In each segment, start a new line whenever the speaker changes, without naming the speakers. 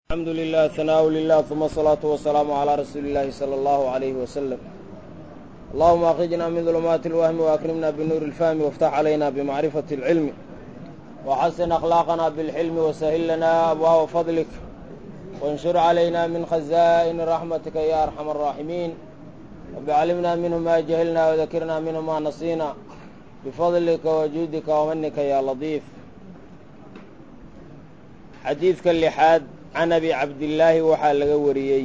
الحمد لله ثناء لله ثم الصلاة والسلام على رسول الله صلى الله عليه وسلم اللهم أخرجنا من ظلمات الوهم وأكرمنا بنور الفهم وافتح علينا بمعرفة العلم وحسن أخلاقنا بالحلم وسهل لنا أبواب فضلك وانشر علينا من خزائن رحمتك يا أرحم الراحمين رب علمنا منه ما جهلنا وذكرنا منه ما نسينا بفضلك وجودك ومنك يا لطيف xadiidka lixaad can abi cabdillaahi waxaa laga wariyey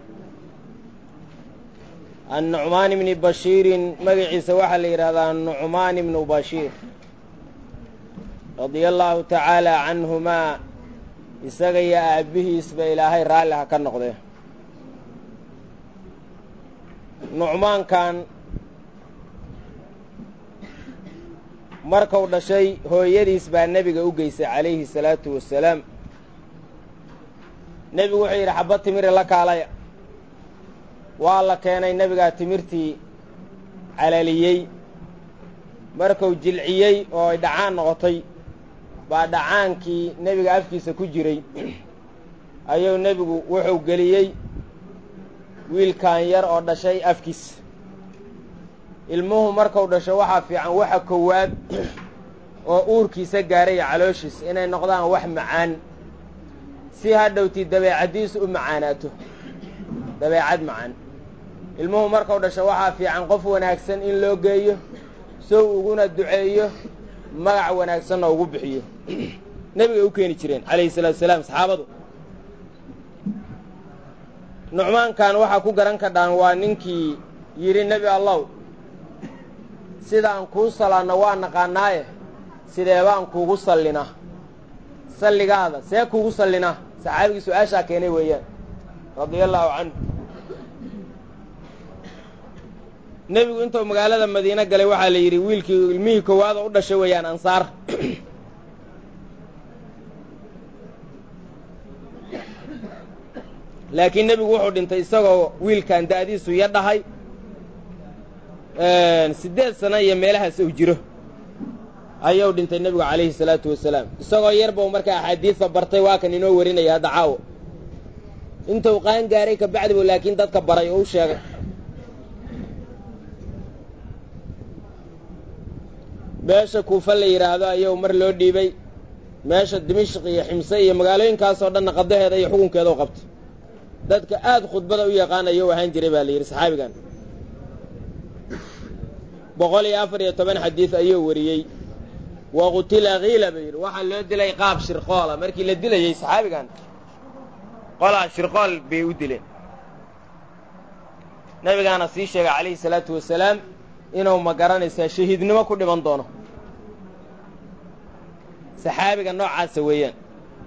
annucmaan ibni bashiirin magaciisa waxaa la yidhahdaa nucmaan ibnu bashiir radia allaahu tacaala canhumaa isaga iyo aabbihiisba ilaahay raalli ha ka noqdee nucmaankan markuu dhashay hooyadiis baa nebiga u geysay calayhi salaatu wasalaam nebigu wuxuu yidhi xabad timiri la kaalaya waa la keenay nebigaa timirtii calaliyey markuu jilciyey oo ay dhacaan noqotay baa dhacaankii nebiga afkiisa ku jiray ayuu nebigu wuxuu geliyey wiilkan yar oo dhashay afkiisa ilmuhu markuu dhasho waxaa fiican waxa kowaad oo uurkiisa gaaraya calooshiisa inay noqdaan wax macaan si hadhowtii dabeecaddiisu u macaanaato dabeecad macaan ilmuhu markuu dhasho waxaa fiican qof wanaagsan in loo geeyo sow uguna duceeyo magac wanaagsanna ugu bixiyo nebigay u keeni jireen calayhi salaatu salaam saxaabadu nucmaankan waxaa ku garan kadhaan waa ninkii yidhi nebi allow sidaan kuu salaanno waa naqaanaaye sideebaan kuugu sallinaa salligaada see kuugu sallinaa saxaabigii su-aashaa keenay weeyaan radia allaahu canhu nebigu intuu magaalada madiine galay waxaa la yidhi wiilkii ilmihii koowaad oo u dhashay weeyaan ansaar laakiin nebigu wuxuu dhintay isagoo wiilkan da'diisu ya dhahay siddeed sano iyo meelahaas uu jiro ayuu dhintay nebigu calayhi salaatu wasalaam isagoo yarbau markaa axaadiidta bartay waa kan inoo warinaya hadda caawo intuu qaan gaaray ka bacdi buu laakiin dadka baray oo u sheegay meesha kuufa la yidhaahdo ayuu mar loo dhiibay meesha dimishq iyo ximse iyo magaalooyinkaasoo dhanna qadaheeda iyo xukunkeeda u qabtay dadka aad khudbada u yaqaan ayuu ahaan jiray baa la yidhi saxaabigan boqol iyo afar iyo toban xadiid ayuu wariyey wa qutila kiila buu yidhi waxaa loo dilay qaab shirqoola markii la dilayey saxaabigan qolaa shirqool bay u dileen nabigaana sii sheegay calayhi salaatu wasalaam inuu ma garanaysaa shahiidnimo ku dhiman doono saxaabiga noocaasa weeyaan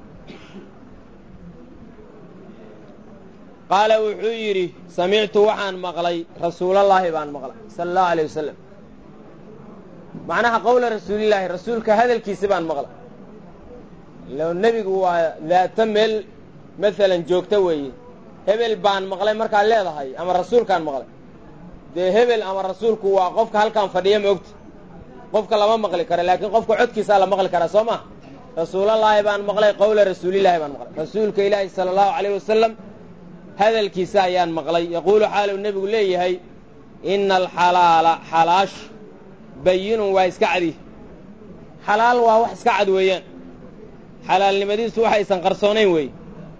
qaala wuxuu yidhi samictu waxaan maqlay rasuulallaahi baan maqlay sala allahu alay wasalam macnaha qowla rasuulillaahi rasuulka hadalkiisi baan maqlay ilo nebigu waa daata meel maalan joogta weeye hebel baan maqlay markaad leedahay ama rasuulkaan maqlay dee hebel ama rasuulku waa qofka halkaan fadhiya ma ogta qofka lama maqli karo laakiin qofka codkiisaa la maqli karaa soo ma rasuulallaahi baan maqlay qowla rasuulillaahi baan maqlay rasuulka ilaahi sala allahu calayh wasalam hadalkiisa ayaan maqlay yaquulu xaaluu nebigu leeyahay ina alxalaala xalaashu bayinun waa iska cadi xalaal waa wax iska cad weeyaan xalaalnimadiisu waxaysan qarsoonayn weeye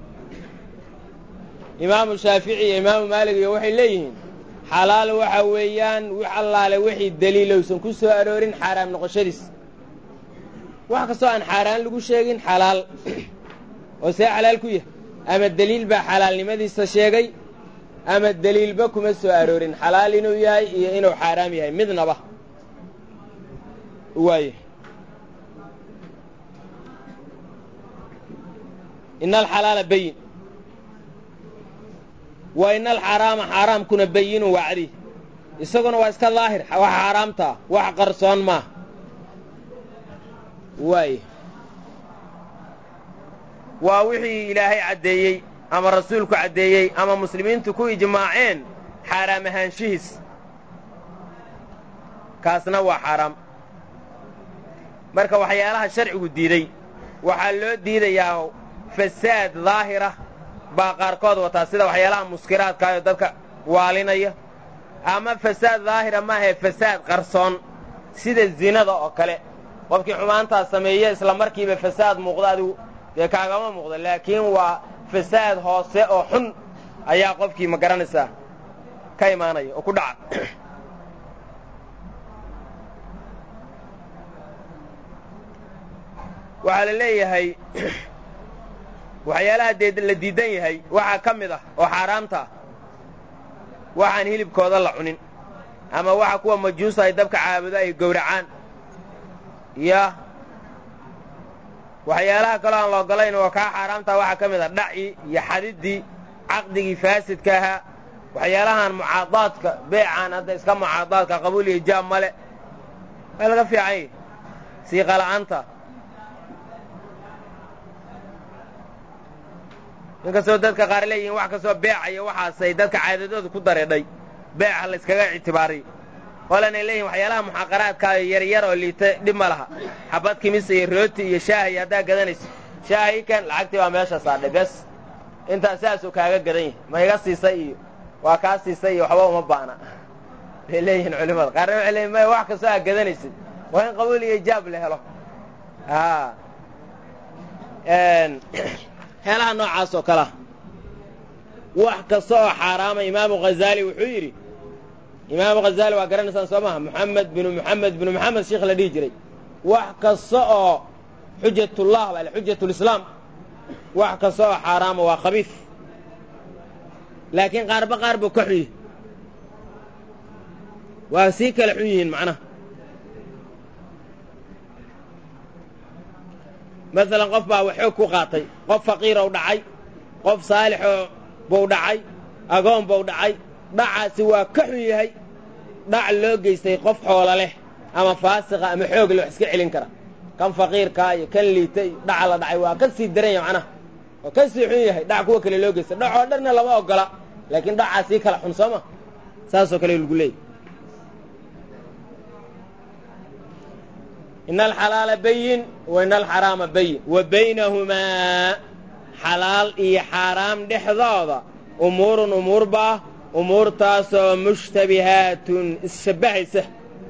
imaamu shaafici iyo imaamu maalig iyo waxay leeyihiin xalaal waxa weeyaan wix allaale wixii daliilowsan ku soo aroorin xaaraam noqoshadiis wax kastoo aan xaaraan lagu sheegin xalaal oo see xalaal ku yahay ama deliil baa xalaalnimadiisa sheegay ama deliilba kuma soo aroorin xalaal inuu yahay iyo inuu xaaraam yahay midnaba waaye ina alxalaala bayin wa ina alxaraama xaaraamkuna bayinun waa cadi isaguna waa iska daahir wax xaaraamtaa wax qarsoon maa waaye waa wixii ilaahay caddeeyey ama rasuulku caddeeyey ama muslimiintu ku ijmaaceen xaaraam ahaanshihiis kaasna waa xaaraam marka waxyaalaha sharcigu diiday waxaa loo diidayaa fasaad daahira baa qaarkood wataa sida waxyaalaha muskiraadkaayo dadka waalinaya ama fasaad daahira maahae fasaad qarsoon sida zinada oo kale qofkii xumaantaas sameeye isla markiiba fasaad muuqda adigu dee kaagama muuqda laakiin waa fasaad hoose oo xun ayaa qofkii ma garanaysaa ka imaanaya oo ku dhaca waxaa la leeyahay waxyaalaha dee la diidan yahay waxaa ka mid ah oo xaaraamta ah waxaan hilibkooda la cunin ama waxa kuwa majuusa ay dabka caabudo ay gowracaan ya waxyaalaha kaloo aan la ogolayn oo kaa xaaraamtaa waxaa ka mid ah dhacii iyo xadiddii caqdigii faasidka ahaa waxyaalahan mucaadaadka beecaan hadda iska mucaadaadka qabuul iyo jaab male waa laga fiican yahi siiqala'aanta inkastoo dadka qaar leeyihiin wax kastoo beecayo waxaasay dadka caadadooda ku dareedhay beeca layskaga ictibaariy qolanay leeyihin waxyaalaha muxaaqaraadkaayo yaryar oo liita dhib ma laha xabad kimisa iyo rooti iyo shaahiyo haddaa gadanayso shaahi kan lacagtii baa meesha saadhay bes intaas saasuu kaaga gadan yahay ma iga siisay iyo waa kaa siisay iyo waxba uma baana bay leeyihiin culimmada qaarna waxay leeyihin maya wax kastoo aad gadanaysid waa in qabuul iyo ijaab la helo heelaha noocaas oo kalea wax kasta oo xaaraama imaamu ghazaali wuxuu yidhi imaamu ghazaali waa garanaysaan soo maha moxamed binu moxamed binu moxamed sheikh la dhihi jiray wax kasta oo xujatullah baa xujatulislaam wax kasta oo xaaraama waa khabiif laakiin qaarba qaar buu ka xun yihi waa sii kala xun yihiin macnaha masalan qof baa waxoog ku qaatay qof faqiirow dhacay qof saalixoo buu dhacay agoon buu dhacay dhacaasi waa ka xun yahay dhac loo geystay qof xoola leh ama faasiqa ama xoog leh wax iska celin kara kan faqiirkaa iyo kan liita iyo dhaca la dhacay waa ka sii daran yahay macnaha waa ka sii xun yahay dhac kuwa kale loo geystay dhacoo dhanna lama ogola laakiin dhacaa sii kala xun soo ma saasoo kale lagu leeyay ina alxalaala bayin wa ina alxaraama bayin wa baynahumaa xalaal iyo xaaraam dhexdooda umuurun umuur baa umuurtaasoo mushtabihaatun isshabbahaysa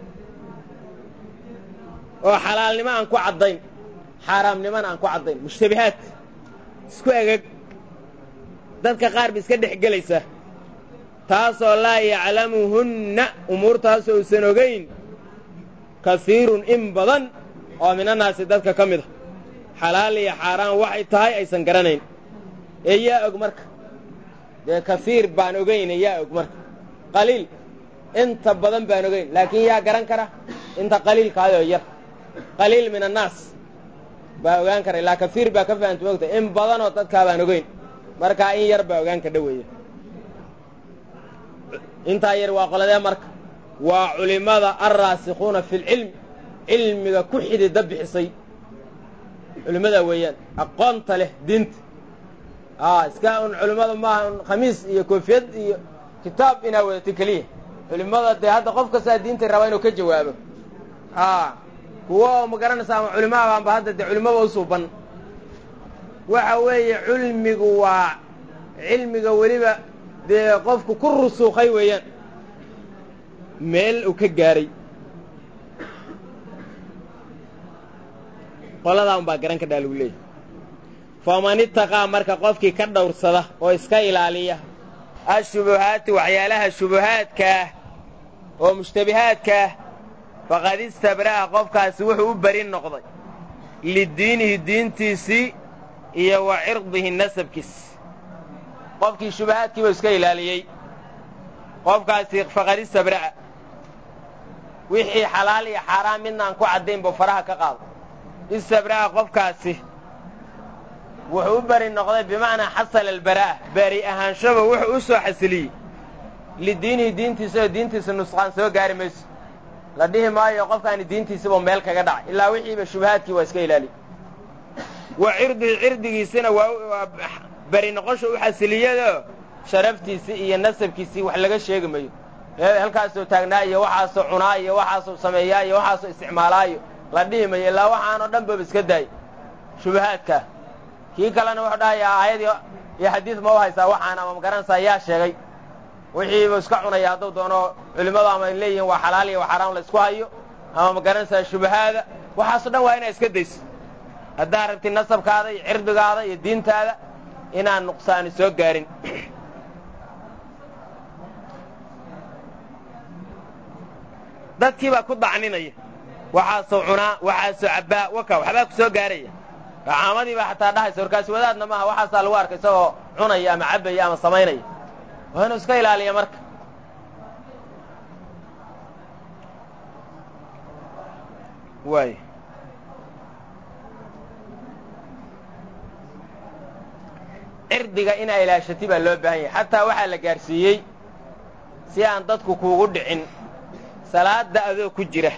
oo xalaalnimo aan ku caddayn xaaraamnimona aan ku caddayn mushtabihaat isku egeg dadka qaar ba iska dhex gelaysa taasoo laa yaclamuhunna umuurtaasoo uusan ogayn kasiirun in badan oo minannaasi dadka ka mid a xalaal iyo xaaraan waxay tahay aysan garanayn ee yaa og marka dee kasiir baan ogayne yaa og marka qaliil inta badan baan ogayn laakiin yaa garan kara inta qaliilkaayoo yar qaliil min annaas baa ogaan kara ilaa kasiir baa ka fahamta mogta in badanoo dadkaa baan ogayn markaa in yar baa ogaan ka dhoweeya intaa yar waa qoladee marka waa culimmada alraasikhuuna fi lcilmi cilmiga ku xidida bixisay culimmada weeyaan aqoonta leh diinta a iska un culimmada maaha un khamiis iyo koofiyad iyo kitaab inaa wadato keliya culimmada dee hadda qof kastaa diintay rabaa inuu ka jawaabo a kuwo oo ma garanaysa ama culimaabaanba hadda dee culimmaba u suuban waxa weeye cilmigu waa cilmiga weliba dee qofku ku rusuukhay weeyaan meel uu ka gaaray qoladaa unbaa garan kadhaa lagu leeyahy faman itaqaa marka qofkii ka dhowrsada oo iska ilaaliya ashubuhaati waxyaalaha shubuhaadkaah oo mushtabihaadkaah faqad istabra'a qofkaasi wuxuu u beri noqday lidiinihi diintiisii iyo wa cirdihi nasabkiis qofkii shubahaadkiibuu iska ilaaliyey qofkaasi faqad istabra'a wixii xalaal iyo xaaraan midna aan ku caddayn buu faraha ka qaado istabra'a qofkaasi wuxuu u beri noqday bimacnaa xasala albaraa'a beri ahaanshaba wuxuu u soo xasiliyey lidiinihi diintiisa oo diintiisa nusqaan soo gaari mayso la dhihi maayo qofkaani diintiisibuu meel kaga dhacay ilaa wixiiba shubahaadkii waa iska ilaaliy wa cirdihi cirdigiisina waa beri noqosha u xasiliyadoo sharaftiisii iyo nasabkiisii wax laga sheegi mayo halkaasoo taagnaa iyo waxaasoo cunaa iyo waxaasoo sameeyaa iyo waxaasoo isticmaalaa iyo la dhihi mayo ilaa waxaanoo dhan baba iska daay shubahaadkaa kii kalena wuxuu dhahayaa aayadii iyo xadiid ma u haysaa waxaan ama magaranaysaa yaa sheegay wixiibu iska cunaya hadduu doono culimmadu ama ay leeyihiin waa xalaal iyo waa xaraam la isku hayo ama magaranaysaa shubahaada waxaaso dhan waa inaa iska dayso haddaad rabtid nasabkaada iyo cirdigaada iyo diintaada inaan nuqsaani soo gaarin dadkii baa ku dacninaya waxaasoo cunaa waxaasoo cabbaa waka waxbaa ku soo gaaraya caamadii baa xataa dhahaysa warkaasi wadaadna maaha waxaasaa lagu arkay isagoo cunaya ama cabbaya ama samaynaya waa inuu iska ilaaliya marka waay cirdiga inaa ilaashati baa loo baahan yahay xataa waxaa la gaadhsiiyey si aan dadku kuugu dhicin salaadda adoo ku jira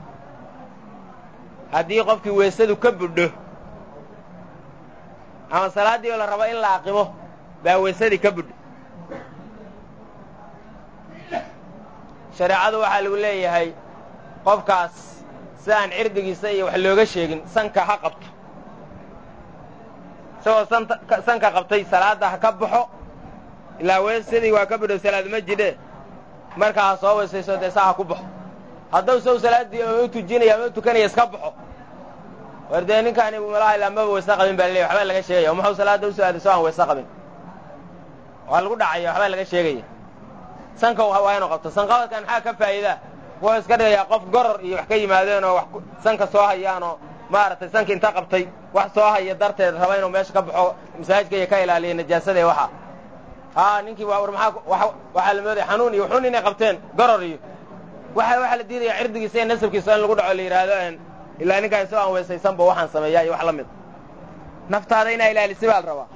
haddii qofkii weesadu ka budho ama salaaddii oo la rabo in la aqimo baa weesadii ka budho shareecadu waxaa lagu leeyahay qofkaas si aan cirdigiisa iyo wax looga sheegin sanka ha qabto isagoo sanka qabtay salaadda ha ka baxo ilaa weesadii waa ka budho salaad ma jidhe markaa ha soo weesayso dee saa ha ku baxo hadduu saw salaaddii ama u tujinaya ama u tukanaya iska baxo war dee ninkaani malaha ilaa maba weyse qabin baa laleeya waxbaa laga sheegaya o muxuu salaadda usoo aaday soo aan weyse qabin waa lagu dhacaya waxbaa laga sheegaya sanka waa inuu qabto sanqabadkan maxaa ka faa'iidaa wuxuu iska dhigayaa qof goror iyo wax ka yimaadeen oo wax sanka soo hayaan oo maaragtay sanka inta qabtay wax soo haya darteed raba inuu meesha ka baxo masaajidka iyo ka ilaaliya najaasada iyo waxa haa ninkii war maxaa waxaa la moodaya xanuun iyo xun inay qabteen goror iyo waxa waxaa la diidaya cirdigiisa iyo nasabkiisa in lagu dhaco la yidhaahdo ilaa ninkaan isagoo aan weysaysanba waxaan sameeyaa iyo wax la mid naftaada inaa ilaalisi baa la rabaa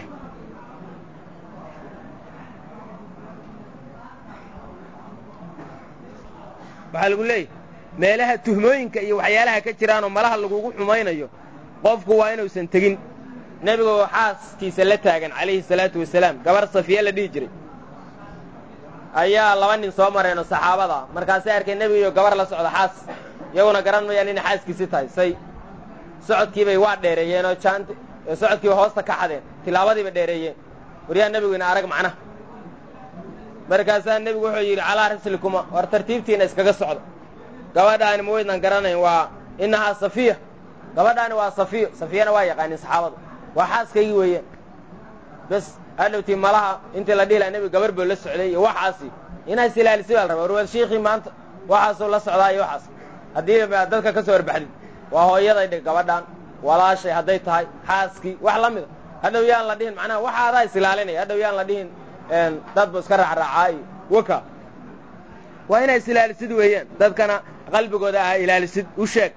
waxaa lagu leeyahy meelaha tuhmooyinka iyo waxyaalaha ka jiraanoo malaha lagugu xumaynayo qofku waa inuusan tegin nebigoo xaaskiisa la taagan calayhi salaatu wasalaam gabar safiya la dhihi jiray ayaa laba nin soo mareenoo saxaabada ah markaasay arkeen nebiga iyo gabar la socda xaas iyaguna garan mayaan inay xaaskiisi tahay say socodkiibay waa dheereeyeenoo jaant socodkiiba hoosta ka xadeen tilaabadiiba dheereeyeen waryaa nebigu ina arag macnaha markaasaa nebigu wuxuu yidhi calaa rislikuma war tartiibtiina iskaga socda gabadhaani ma weydnaan garanayn waa innahaa safiya gabadhaani waa safiyo safiyana waa yaqaanin saxaabada waa xaaskaygii weeyaan bes hadhowtii malaha intii la dhihi laha nebiga gabar boo la socday iyo waxaasi inaa is ilaalisi baa la rabaa warwaad shiikhii maanta waxaasuu la socdaa iyo waxaas haddii dadka ka soo horbaxdid waa hooyaday dhig gabadhan walaashay hadday tahay xaaskii wax la mida hadhow yaan la dhihin macnaha waxa adaa is ilaalinaya hadhow yaan la dhihin dadba iska raacraacaa iyo waka waa inaa is ilaalisid weeyaan dadkana qalbigooda ah ilaalisid u sheeg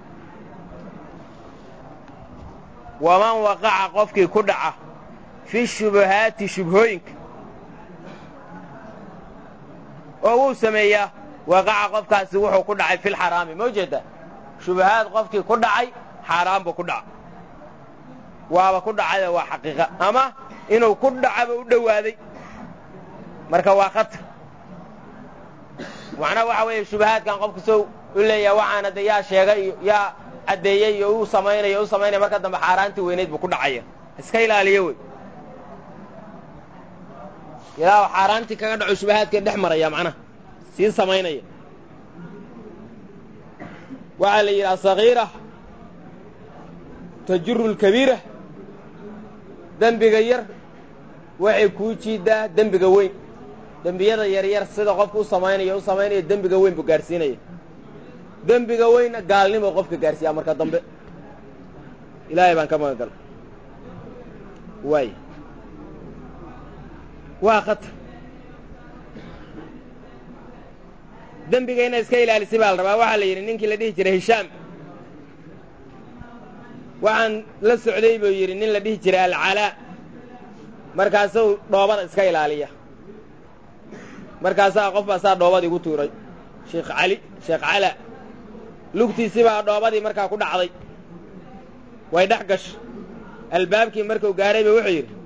waman waqaca qofkii ku dhaca fi shubahaati shubhooyinka oo wuu sameeyaa waqaca qofkaasi wuxuu ku dhacay filxaraami ma ujeedaa shubahaad qofkii ku dhacay xaaraan buu ku dhaca waaba ku dhacayoo waa xaqiiqa ama inuu ku dhacaba u dhowaaday marka waa khatar macnaha waxa weeye shubahaadkan qofku sow u leeyaha waxaana de yaa sheegay iyo yaa caddeeyey iyo uu samaynayo u samaynaya marka dambe xaaraantii weynayd buu ku dhacaya iska ilaaliyo wey ilaa xaaraantii kaga dhaco shubahaadka dhex maraya macnaha sii samaynaya waxaa la yidhi asagiira tajuru lkabiira dembiga yar waxay kuu jiiddaa dembiga weyn dembiyada yaryar sida qofka u samaynayo u samaynayo dembiga weyn buu gaadhsiinaya dembiga weynna gaalnimo qofka gaadhsiiyaa marka dambe ilaahay baan ka magan gala waay waa khatar dembiga inay iska ilaalisi baa la rabaa waxaa la yidhi ninkii la dhihi jiray hishaam waxaan la socday buu yidhi nin la dhihi jiray alcalaa markaasuu dhoobada iska ilaaliya markaasaa qof baasaa dhoobadii gu tuuray sheekh cali sheekh calaa lugtiisii baa dhoobadii markaa ku dhacday way dhex gashay albaabkii markuu gaaray ba wuxuu yidhi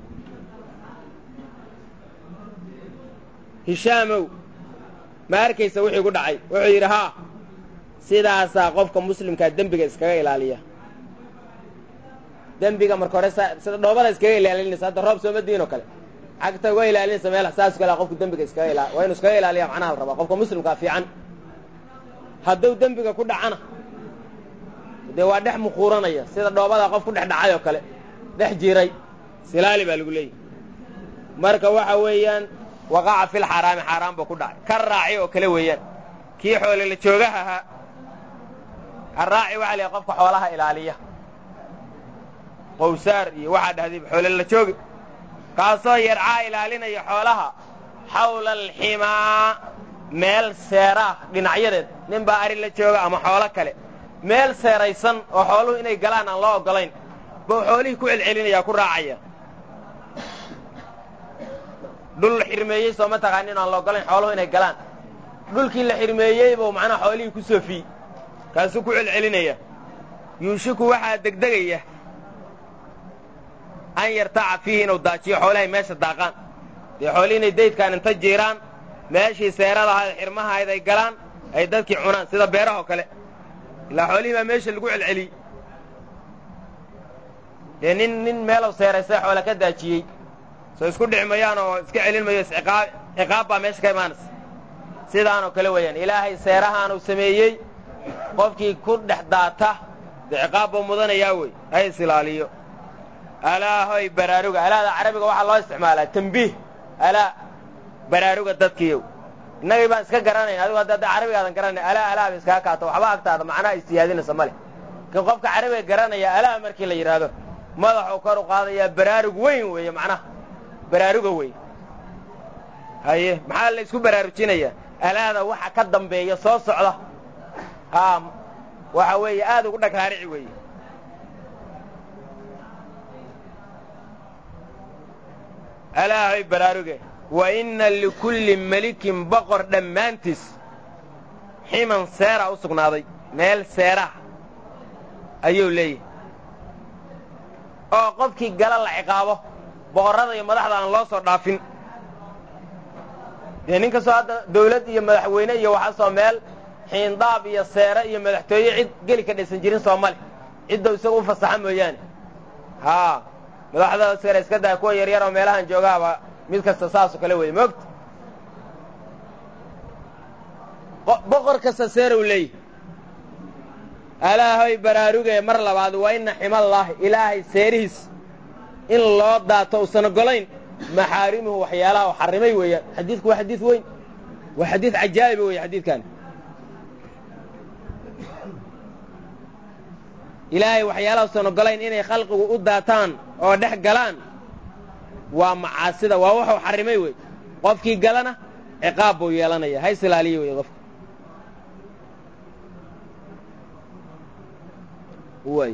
hishaamow ma arkaysa wixii ku dhacay wuxuu yidhi haa sidaasaa qofka muslimkaa dembiga iskaga ilaaliya dembiga marka hore sida dhoobada iskaga ilaalinaysa hadda roob sooma diin oo kale cagta uga ilaalinaysa meel saas kale qofku dembiga iskaga ila waa inu iskaga ilaaliya macnaha la rabaa qofka muslimkaa fiican hadduu dembiga ku dhacana dee waa dhex muquuranaya sida dhoobada qof ku dhex dhacay oo kale dhex jiray silaali baa lagu leeyahy marka waxa weeyaan waqaca fil xaaraami xaaraan buu ku dhacay ka raaci oo kale weeyaan kii xoole la joogaha ahaa araaci waxa la qofka xoolaha ilaaliya qowsaar iyo waxaa dhahday xoole la joogi kaasoo yarcaa ilaalinaya xoolaha xawla alximaa meel seeraah dhinacyadeed nin baa ari la jooga ama xoolo kale meel seeraysan oo xooluhu inay galaan aan loo oggolayn buu xoolihii ku celcelinaya ku raacaya dhul la xirmeeyey sooma taqaanin aan la oggolayn xooluhu inay galaan dhulkii la xirmeeyey buu macnaha xoolihii ku soofiyey kaasuu ku celcelinaya yuushiku waxaa degdegaya an yartaca fiihi inuu daajiyo xoolahay meesha daaqaan dee xoolihii inay daydkaan inta jiiraan meeshii seeradahayd xirmahayd ay galaan ay dadkii cunaan sida beerahoo kale ilaa xoolihii baa meesha lagu celceliyey dee nin nin meelow seeraysay xoole ka daajiyey soo isku dhici mayaan oo iska celin mayo isciqaab ciqaab baa meesha ka imaanaysa sidaanoo kale weeyaan ilaahay seerahaanuu sameeyey qofkii ku dhex daata dee ciqaab buu mudanayaa wey ha is ilaaliyo alaahoy baraaruga alaada carabiga waxaa loo isticmaalaa tambiih alaa baraaruga dadkiiyow innagii baan iska garanayna adigu hadda carabigaadan garanay alaa alaa ba iskaga kaato waxba agtaada macnaha istiyaadinaysa ma leh laakiin qofka carabiga garanaya alaa markii la yidhaahdo madaxuu kor u qaadayaa baraarug weyn weeye macnaha baraaruga weyn haye maxaa la isku baraarujinayaa alaada waxa ka dambeeya soo socda haa waxa weeye aad ugu dhagraarici weeye alaahay baraaruge wa inna likulli melikin boqor dhammaantiis ximan seera u sugnaaday meel seeraah ayuu leeyahay oo qofkii gala la ciqaabo boqorrada iyo madaxda aan loo soo dhaafin dee nin kastoo hadda dawlad iyo madaxweyne iyo waxaasoo meel xiindaab iyo seere iyo madaxtooye cid geli ka dhaysan jirin soomali ciddau isagu u fasaxa mooyaane haa madaxda seere iska daa kuwa yaryar oo meelahan joogaaba mid kasta saasoo kale weeye moogta boqor kasta seerow leeyahy alaahoy baraarugee mar labaad waa ina ximallaahi ilaahay seerihiis in loo daato usan ogolayn maxaarimuhu waxyaalaha u xarrimay weeyaan xadiidku waa xadiid weyn waa xadiid cajaa'iba weeye xadiidkaani ilaahay waxyaalaha usan ogolayn inay khalqigu u daataan oo dhex galaan waa macaasida waa waxuu xarrimay wey qofkii galana ciqaab buu yeelanaya ha is ilaaliya wey qofka way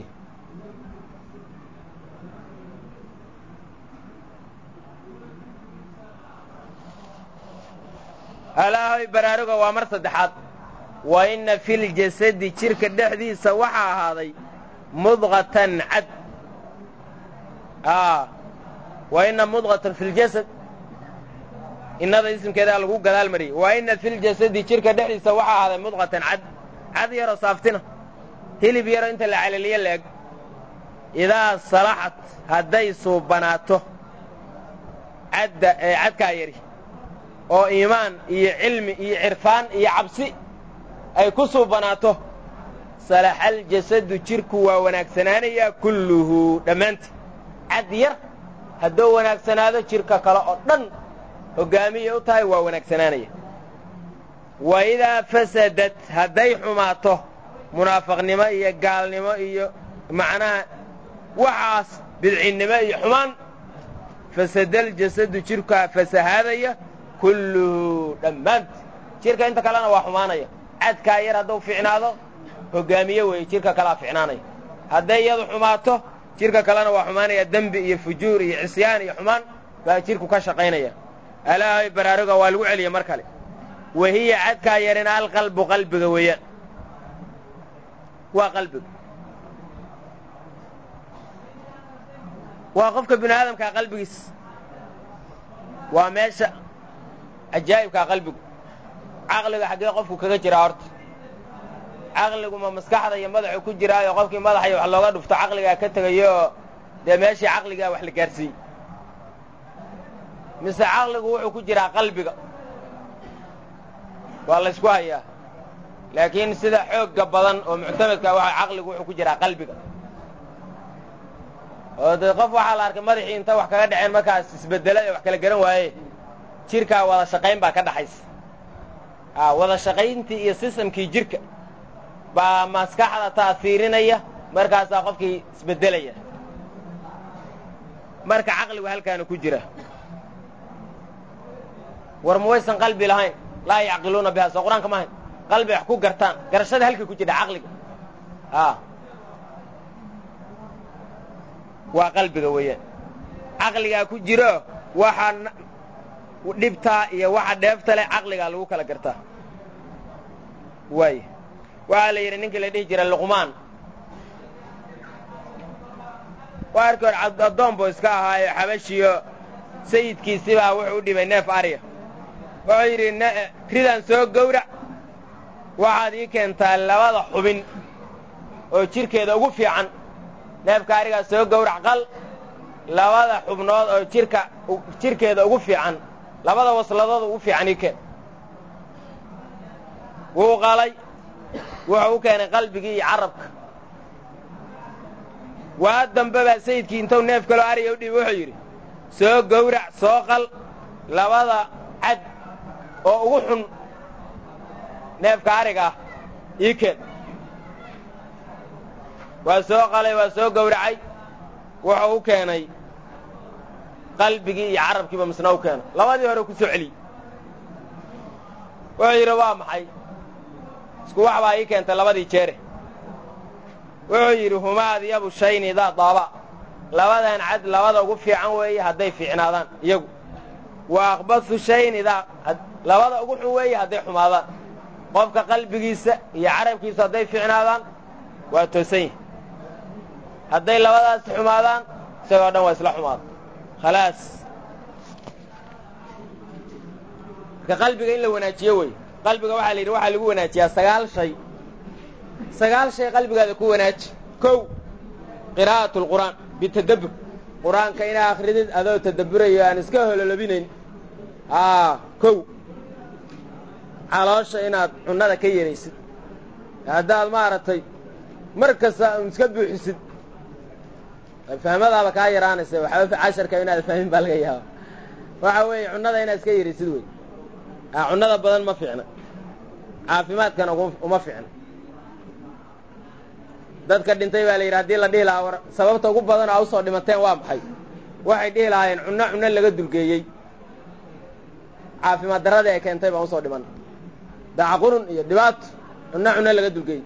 alaahoy baraaruga waa mar saddexaad wa inna filjasadi jidhka dhexdiisa waxaa ahaaday mudqatan cad a wa inna mudqatan fi ljasad innada ismkeedaa lagu gadaal mariyey wa inna filjasadi jidhka dhexdiisa waxaa ahaaday mudqatan cad cad yaroo saaftina hilib yaroo inta la calaliyo la-eg idaa salaxat hadday suubanaato cadda ee cadkaa yari oo iimaan iyo cilmi iyo cirfaan iyo cabsi ay ku suubanaato salaxal jasadu jidhku waa wanaagsanaanayaa kulluhu dhammaantii cad yar hadduu wanaagsanaado jidhka kale oo dhan hoggaamiyay u tahay waa wanaagsanaanaya wa idaa fasadat hadday xumaato munaafaqnimo iyo gaalnimo iyo macnaha waxaas bidcinnimo iyo xumaan fasadal jasadu jidhkaa fasahaadaya kulluhu dhammaanti jidhka inta kalena waa xumaanaya cadkaa yar hadduu ficnaado hoggaamiye weeye jidhka kalea ficnaanaya hadday iyadu xumaato jidhka kalena waa xumaanaya dembi iyo fujuur iyo cisyaan iyo xumaan baa jidhku ka shaqaynaya alaahay baraaruga waa lagu celiya mar kale wahiya cadkaa yarina alqalbu qalbiga weeyaan waa qalbiga waa qofka bini aadamkaa qalbigiis waa meesha cajaa'ibkaa qalbigu caqliga xaggee qofku kaga jiraa horta caqligu ma maskaxda iyo madaxu ku jiraayo qofkii madaxayo wax looga dhufto caqligaa ka tegayo oo dee meeshii caqligaa wax la gaarsiiyey mise caqligu wuxuu ku jiraa qalbiga waa la ysku hayaa laakiin sida xoogga badan oo muctamadka waxa caqligu wuxuu ku jiraa qalbiga oo dee qof waxaa la arkay madaxii inta wax kaga dhaceen markaas isbedela ee wax kala garan waaye jirkaa wada shaqayn baa ka dhaxaysa a wada shaqayntii iyo sistamkii jirka baa maskaxda taasiirinaya markaasaa qofkii isbeddelaya marka caqligu halkaana ku jira war ma waysan qalbi lahayn laa yacqiluuna biha soo qur-aanka maahayn qalbi wax ku gartaan garashada halkay ku jidha caqliga a waa qalbiga weeyaan caqligaa ku jiro waxa dhibtaa iyo waxa dheefta leh caqligaa lagu kala gartaa waay waxaa la yidhi ninkii la dhihi jira luqmaan waa arki hor addoon buu iska ahaayo xabashiyo sayidkiisibaa wuxuu u dhibay neef arya wuxuu yidhi ridaan soo gowrac waxaad ii keentaa labada xubin oo jidhkeeda ugu fiican neefka arigaa soo gowrac qal labada xubnood oo jirka jidhkeeda ugu fiican labada wasladood ugu fiican ii keen wuu qalay wuxuu u keenay qalbigii iyo carabka waa dambe baa sayidkii intuu neef kaloo ariga u dhibi wuxuu yidhi soo gowrac soo qal labada cad oo ugu xun neefka ariga ah ii keen waa soo qalay waa soo gowracay wuxuu u keenay qalbigii iyo carabkiiba misna u keenay labadii hore ku soo celiyey wuxuu yidhi waa maxay isku wax baa ii keentay labadii jeere wuxuu yidhi humaad yabu shayni daa daaba labadan cad labada ugu fiican weeye hadday fiicnaadaan iyagu wa aqbasu shayni daa labada ugu xun weeye hadday xumaadaan qofka qalbigiisa iyo carabkiisa hadday fiicnaadaan waa toosan yahi hadday labadaasi xumaadaan isagoo dhan waa isla xumaada khalaas marka qalbiga in la wanaajiyo wey qalbiga waxaa la yidhi waxaa lagu wanaajiyaa sagaal shay sagaal shay qalbigaada ku wanaaji kow qiraa'atu alqur'aan bitadabbur qur-aanka inaa akhridid adoo tadabburayo aan iska hololobinayn aa kow caloosha inaad cunnada ka yaraysid haddaad maaragtay mar kasta un iska buuxisid fahmadaaba kaa yaraanaysa waxba casharka inaad fahmin baa laga yaaba waxa weeye cunnada inaad iska yaraysid wey a cunnada badan ma fiicna caafimaadkana uma fiicna dadka dhintay baa la yidhi haddii la dhihi lahaa war sababta ugu badan aa usoo dhimateen waa maxay waxay dhihi lahaayeen cunno cunno laga dulgeeyey caafimaad darradii ay keentay baan usoo dhiman dacaqurun iyo dhibaato cunno cunno laga dulgeeyey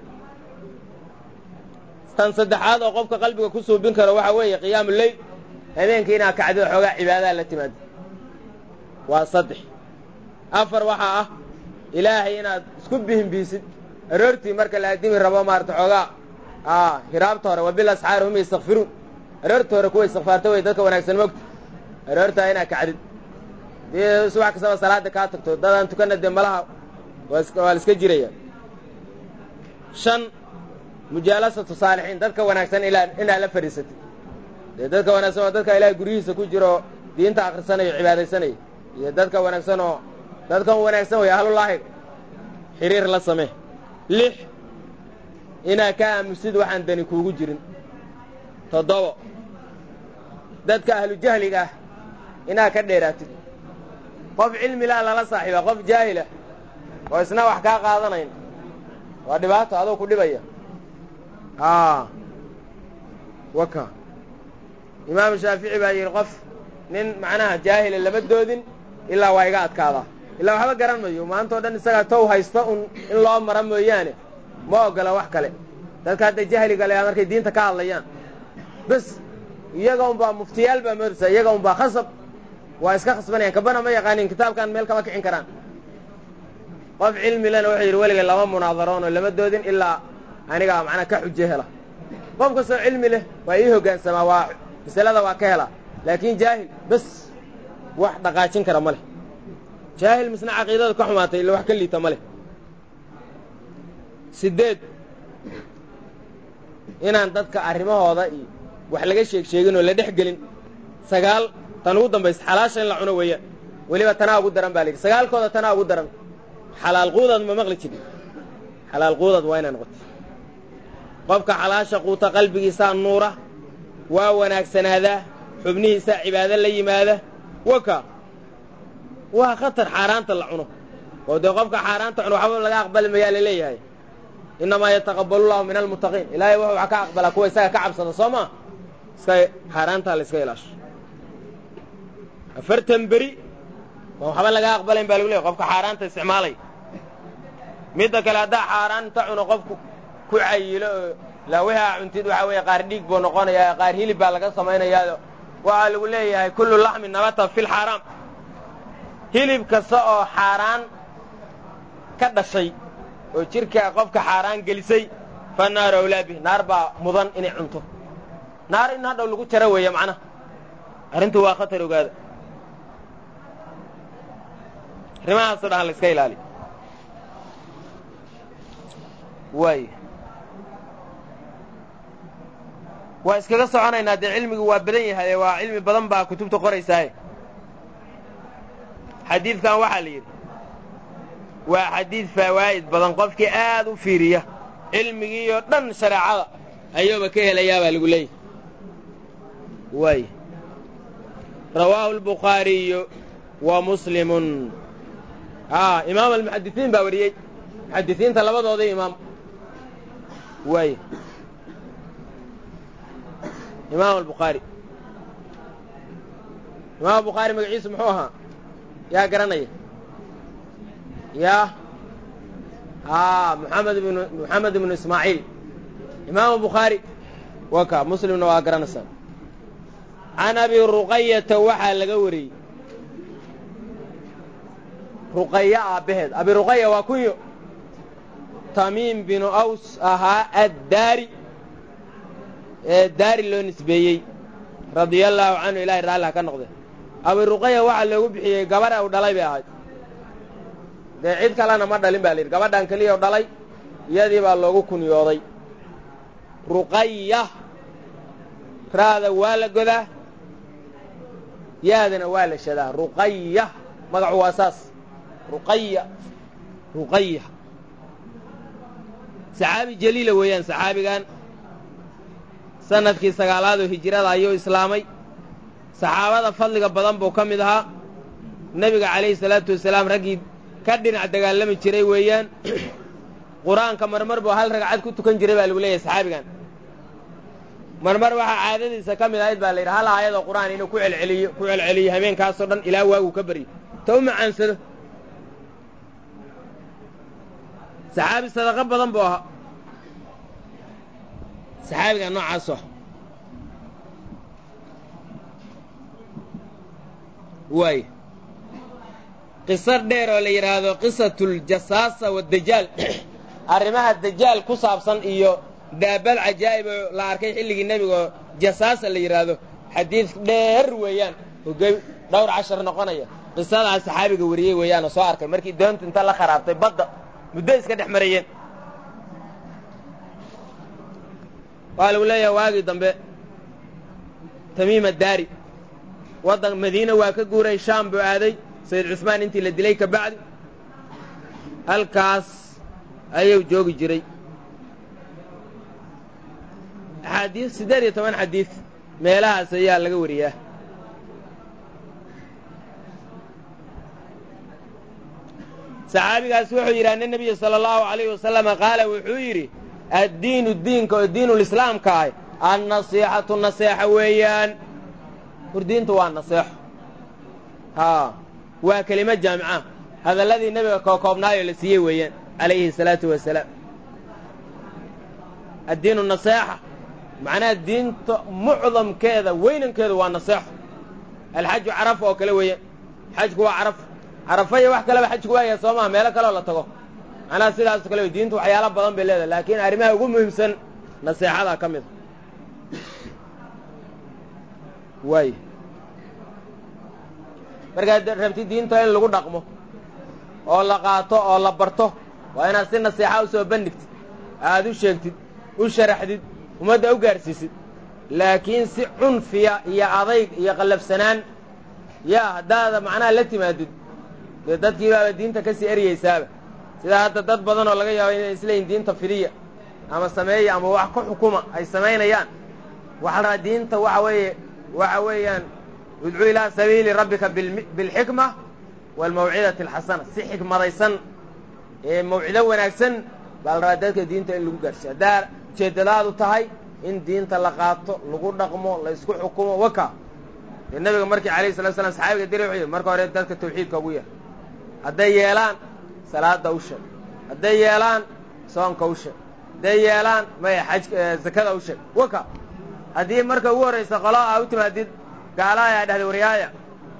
tan saddexaad oo qofka qalbiga ku suubin karo waxaa weeye qiyaamu leyl habeenkii inaad kacdid xoogaa cibaadaha la timaado waa saddex afar waxaa ah ilaahay inaad isku bihinbiisid aroortii marka la addimi rabo maarata xoogaa a hiraabta hore wabil asxaari hum yastakfiruun aroorta hore kuwa istikfaarta wey dadka wanaagsan mogta aroortaa inaad kacdid dii subax kastaba salaada kaa tagto dadaan tukanna dee malaha waa la iska jiraya shan mujaalasatu saalixiin dadka wanaagsan inaad la fadhiisatid dee dadka wanaagsan oo dadka ilaahay guryihiisa ku jiro diinta akhrisanayo cibaadaysanaya iyo dadka wanaagsan oo dadkan wanaagsan wey ahlulaahiga xiriir la samee lix inaad ka aamusid waxaan dani kuugu jirin toddobo dadka ahlu jahliga ah inaad ka dheeraatid qof cilmilaa lala saaxiiba qof jaahilah oo isna wax kaa qaadanayn waa dhibaato adoo ku dhibaya a waka imaamu shaafici baa yidhi qof nin macnaha jaahila lama doodin ilaa waa iga adkaadaa ilaa waxba garan mayo maantao dhan isagaa tow haysta un in loo mara mooyaane ma oggola wax kale dadka hadda jahliga le markay diinta ka hadlayaan bes iyaga unbaa muftiyaal baa moodaysa iyaga unbaa khasab waa iska khasbanayaan kabana ma yaqaanin kitaabkan meel kama kicin karaan qof cilmi lena wuxuu yidhi weliga lama munaadaroon oo lama doodin ilaa anigaa macnaa ka xujo hela qof kastoo cilmi leh waa ii hoggaansamaa waa masalada waa ka helaa laakiin jaahil bes wax dhaqaajin kara ma leh jaahil misna caqiidada ka xumaatay illa wax ka liita ma leh siddeed inaan dadka arrimahooda iyo wax laga sheeg sheegin oo la dhex gelin sagaal tan ugu dambaysa xalaasha in la cuno weeyaan weliba tanaa ugu daran baa la yidhi sagaalkooda tanaa ugu daran xalaal quudaad ma maqli jirin xalaal quudaad waa inay noqoto qofka xalaasha quuta qalbigiisaa nuura waa wanaagsanaadaa xubnihiisaa cibaado la yimaada waka waa khatar xaaraanta la cuno oo dee qofka xaaraanta cuno waxba laga aqbali mayaa la leeyahay innamaa yataqabbalu llahu min almuttaqiin ilaahay wuxuu wax ka aqbalaa kuwa isaga ka cabsada soo maa iska xaaraantaa la iska ilaasho afartan beri waa waxba laga aqbalayn baa lagu leeyahy qofka xaaraanta isticmaalay midda kale haddaa xaaraanta cuno qofku ku cayilo oo la wixaa cuntid waxaa weeye qaar dhiig buu noqonayaa qaar hilib baa laga samaynayaa waxaa lagu leeyahay kullu laxmin nabata fi lxaaraam hilib kasta oo xaaraan ka dhashay oo jidhka qofka xaaraan gelisay fa naaru awlaa bih naar baa mudan inay cunto naar in hadhow lagu jaro weeye macnaha arrintu waa khatar ogaada arrimahaasoo dhan la iska ilaaliyo waay waa iskaga soconaynaa dee cilmigu waa badan yahay waa cilmi badan baa kutubta qoraysaaye xadiidkan waxaa la yidhi waa xadiid fawaa'id badan qofkii aad u fiiriya cilmigiioo dhan shareecada ayuuba ka helayaa baa lagu leeyahy waay rawaahu albukhaariyu wa muslimun a imaam almuxadisiin baa wariyey muxadisiinta labadoodii imaam waay imaam albukhaari imaam albukhaari magaciisu muxuu ahaa yaa garanaya yaa a muxamed ibnu moxamed ibnu ismaaciil imaamu bukhaari waa ka muslimna waa garanaysaa can abi ruqayata waxaa laga wariyey ruqaya aabbaheed abi ruqaya waa kunyo tamiim binu aws ahaa addaari ee daari loo nisbeeyey radia allaahu canhu ilahay raalliha ka noqde abi ruqaya waxaa loogu bixiyey gabadha u dhalay bay ahayd dee cid kalena ma dhalin ba la yidhi gabadhan keliya u dhalay iyadii baa loogu kunyooday ruqaya raada waa la godaa yaadana waa la shadaa ruqaya magacu waa saas ruqaya ruqaya saxaabi jaliila weeyaan saxaabigan sanadkii sagaalaad oo hijirada ayuu islaamay saxaabada fadliga badan buu ka mid ahaa nebiga calayhi salaatu wasalaam raggii ka dhinac dagaalami jiray weeyaan qur-aanka marmar buu hal ragcad ku tukan jiray baa lagu leeyahay saxaabigan marmar waxaa caadadiisa ka mid ahayd baa la yidhi hal aayadoo qur-aan inuu ku celceliyo ku celceliyo habeenkaasoo dhan ilaa waaguu ka baryo ta u macaansado saxaabi sadaqo badan buu ahaa saxaabiga noocaasu ah waay qiso dheer oo la yidhaahdo qisatuljasaasa wadajaal arrimaha dajaal ku saabsan iyo daabad cajaa'ib oo la arkay xilligii nebigaoo jasaasa la yidhaahdo xadiid dheer weeyaan oge dhowr cashar noqonaya qisadaas saxaabiga wariyey weeyaanoo soo arkay markii doontu inta la kharaabtay badda muddo iska dhex marayeen waa lagu leeyahay waagii dambe tamiima daari waddan madiina waa ka guuray shaam buu aaday sayid cusmaan intii la dilay ka bacdi halkaas ayuu joogi jiray axaadiis siddeed iyo toban xadiid meelahaas ayaa laga wariyaa saxaabigaas wuxuu yidhi anna nebiya sala allahu alayhi wasalama qaala wuxuu yidhi addiinu diinka oo diinulislaamka ah annasiixatu naseexa weeyaan hurdiintu waa naseexo haa waa kelimo jaamica hadalladii nebiga kookoobnaayoo la siiyey weeyaan calayhi salaatu wasalaam addiinu naseexa macnaha diinta mucdamkeeda weynankeedu waa naseexo alxaju caraf oo kale weeyaan xajku waa caraf carafa iyo wax kaleba xajku waayahay soo maha meelo kaleoo la tago macnaha sidaaso kale wey diintu waxyaalo badan bay leedahay laakiin arrimaha ugu muhiimsan naseexadaa ka mid a waay markaad rabti diinta in lagu dhaqmo oo la qaato oo la barto waa inaad si naseexa u soo bandhigtid aad u sheegtid u sharaxdid ummadda u gaadhsiisid laakiin si cunfiya iyo adayg iyo qallafsanaan yaa haddaada macnaha la timaadid dee dadkii baaba diinta ka sii eryaysaaba sidaa hadda dad badan oo laga yaabo inay isleeyihin diinta fidiya ama sameeya ama wax ku xukuma ay samaynayaan waxaa la rabaa diinta waxa weeye waxa weeyaan udcu ilaa sabiili rabbika bilxikma waalmawcidati alxasana si xikmadaysan ee mawcido wanaagsan baa la rabaa dadka diinta in lagu gaarsiyo haddaa ujeeddadaadu tahay in diinta la qaato lagu dhaqmo la isku xukumo waka dee nabiga markii alayh salatu slam saxaabiga diri wuxuu yidhi marka hore dadka tawxiidka ugu yar hadday yeelaan salaada u sheeg hadday yeelaan soonka u sheeg hadday yeelaan maya xaj zakada u sheeg waka haddii marka ugu horraysa qolo aa u timaadid gaalaaya dhahday waryaaya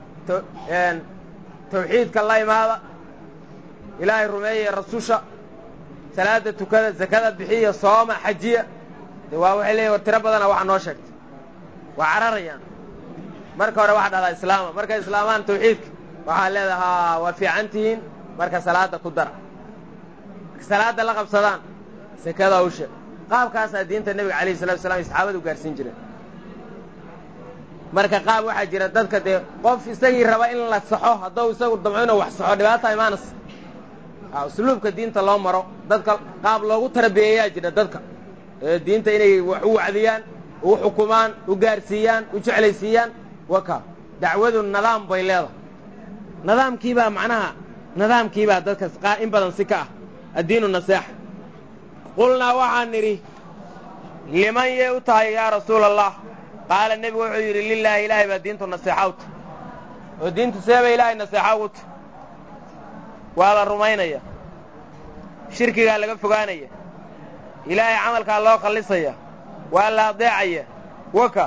tawxiidka la imaada ilaahay rumeeya rasusha salaada tukada zakada bixiya sooma xajiya de waa waxay leeyihin war tiro badana waxa noo sheegtay waa cararayaan marka hore waxaa dhahdaa islaama markay islaamaan tawxiidka waxaa leedahaa waa fiican tihiin marka salaada ku dara marka salaada la qabsadaan sakada u sheeg qaabkaasaa diinta nebiga alayhi salatu wasalaam saxaabadu gaarsiin jireen marka qaab waxaa jira dadka dee qof isagii raba in la saxo hadduu isagu damco inuu wax saxo dhibaata imaanaysa usluubka diinta loo maro dadka qaab loogu tarbiyeeyaa jira dadka ee diinta inay wax u wacdiyaan u xukumaan u gaarsiiyaan u jeclaysiiyaan waka dacwadu nidaam bay leedahay nidaamkiibaa macnaha nidaamkiibaa dadka in badan si ka ah addiinu naseexa qulnaa waxaan nidhi liman yay u tahay yaa rasuula allah qaala nebigu wuxuu yidhi lilaahi ilaahay baa diintu naseexa u tahy oo diintu seebay ilaahay naseexa ugu tahy waa la rumaynaya shirkigaa laga fogaanaya ilaahay camalkaa loo khallisaya waa la adeecaya waka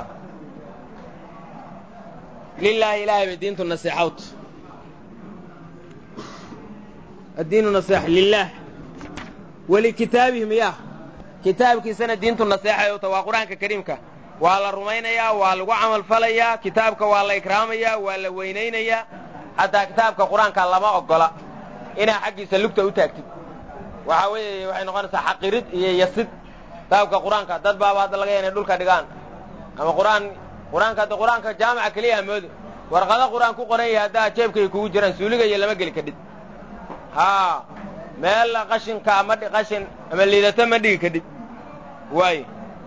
lilaahi ilaahay bay diintu naseexa u tahy addiinu naseexa lilaah walikitaabihim yaa kitaabkiisana diintu naseexay u tahy waa qur-aanka kariimka waa la rumaynayaa waa lagu camal falayaa kitaabka waa la ikraamayaa waa la weynaynayaa xataa kitaabka qur-aanka lama oggola inaa xaggiisa lugta u taagtid waxaa weeye waxay noqonaysaa xaqirid iyo yasid kitaabka qur-aanka dad baaba hadda laga ya inay dhulka dhigaan ama qur-aan qur-aanka hadda qur-aanka jaamaca keliya amoodi warqado qur-aan ku qoran yahay haddaa jeebkay kugu jiraan suuliga iyo lama geli kadhid haa meel qashinka ma qashin ama liidato ma dhigi kadhid waayo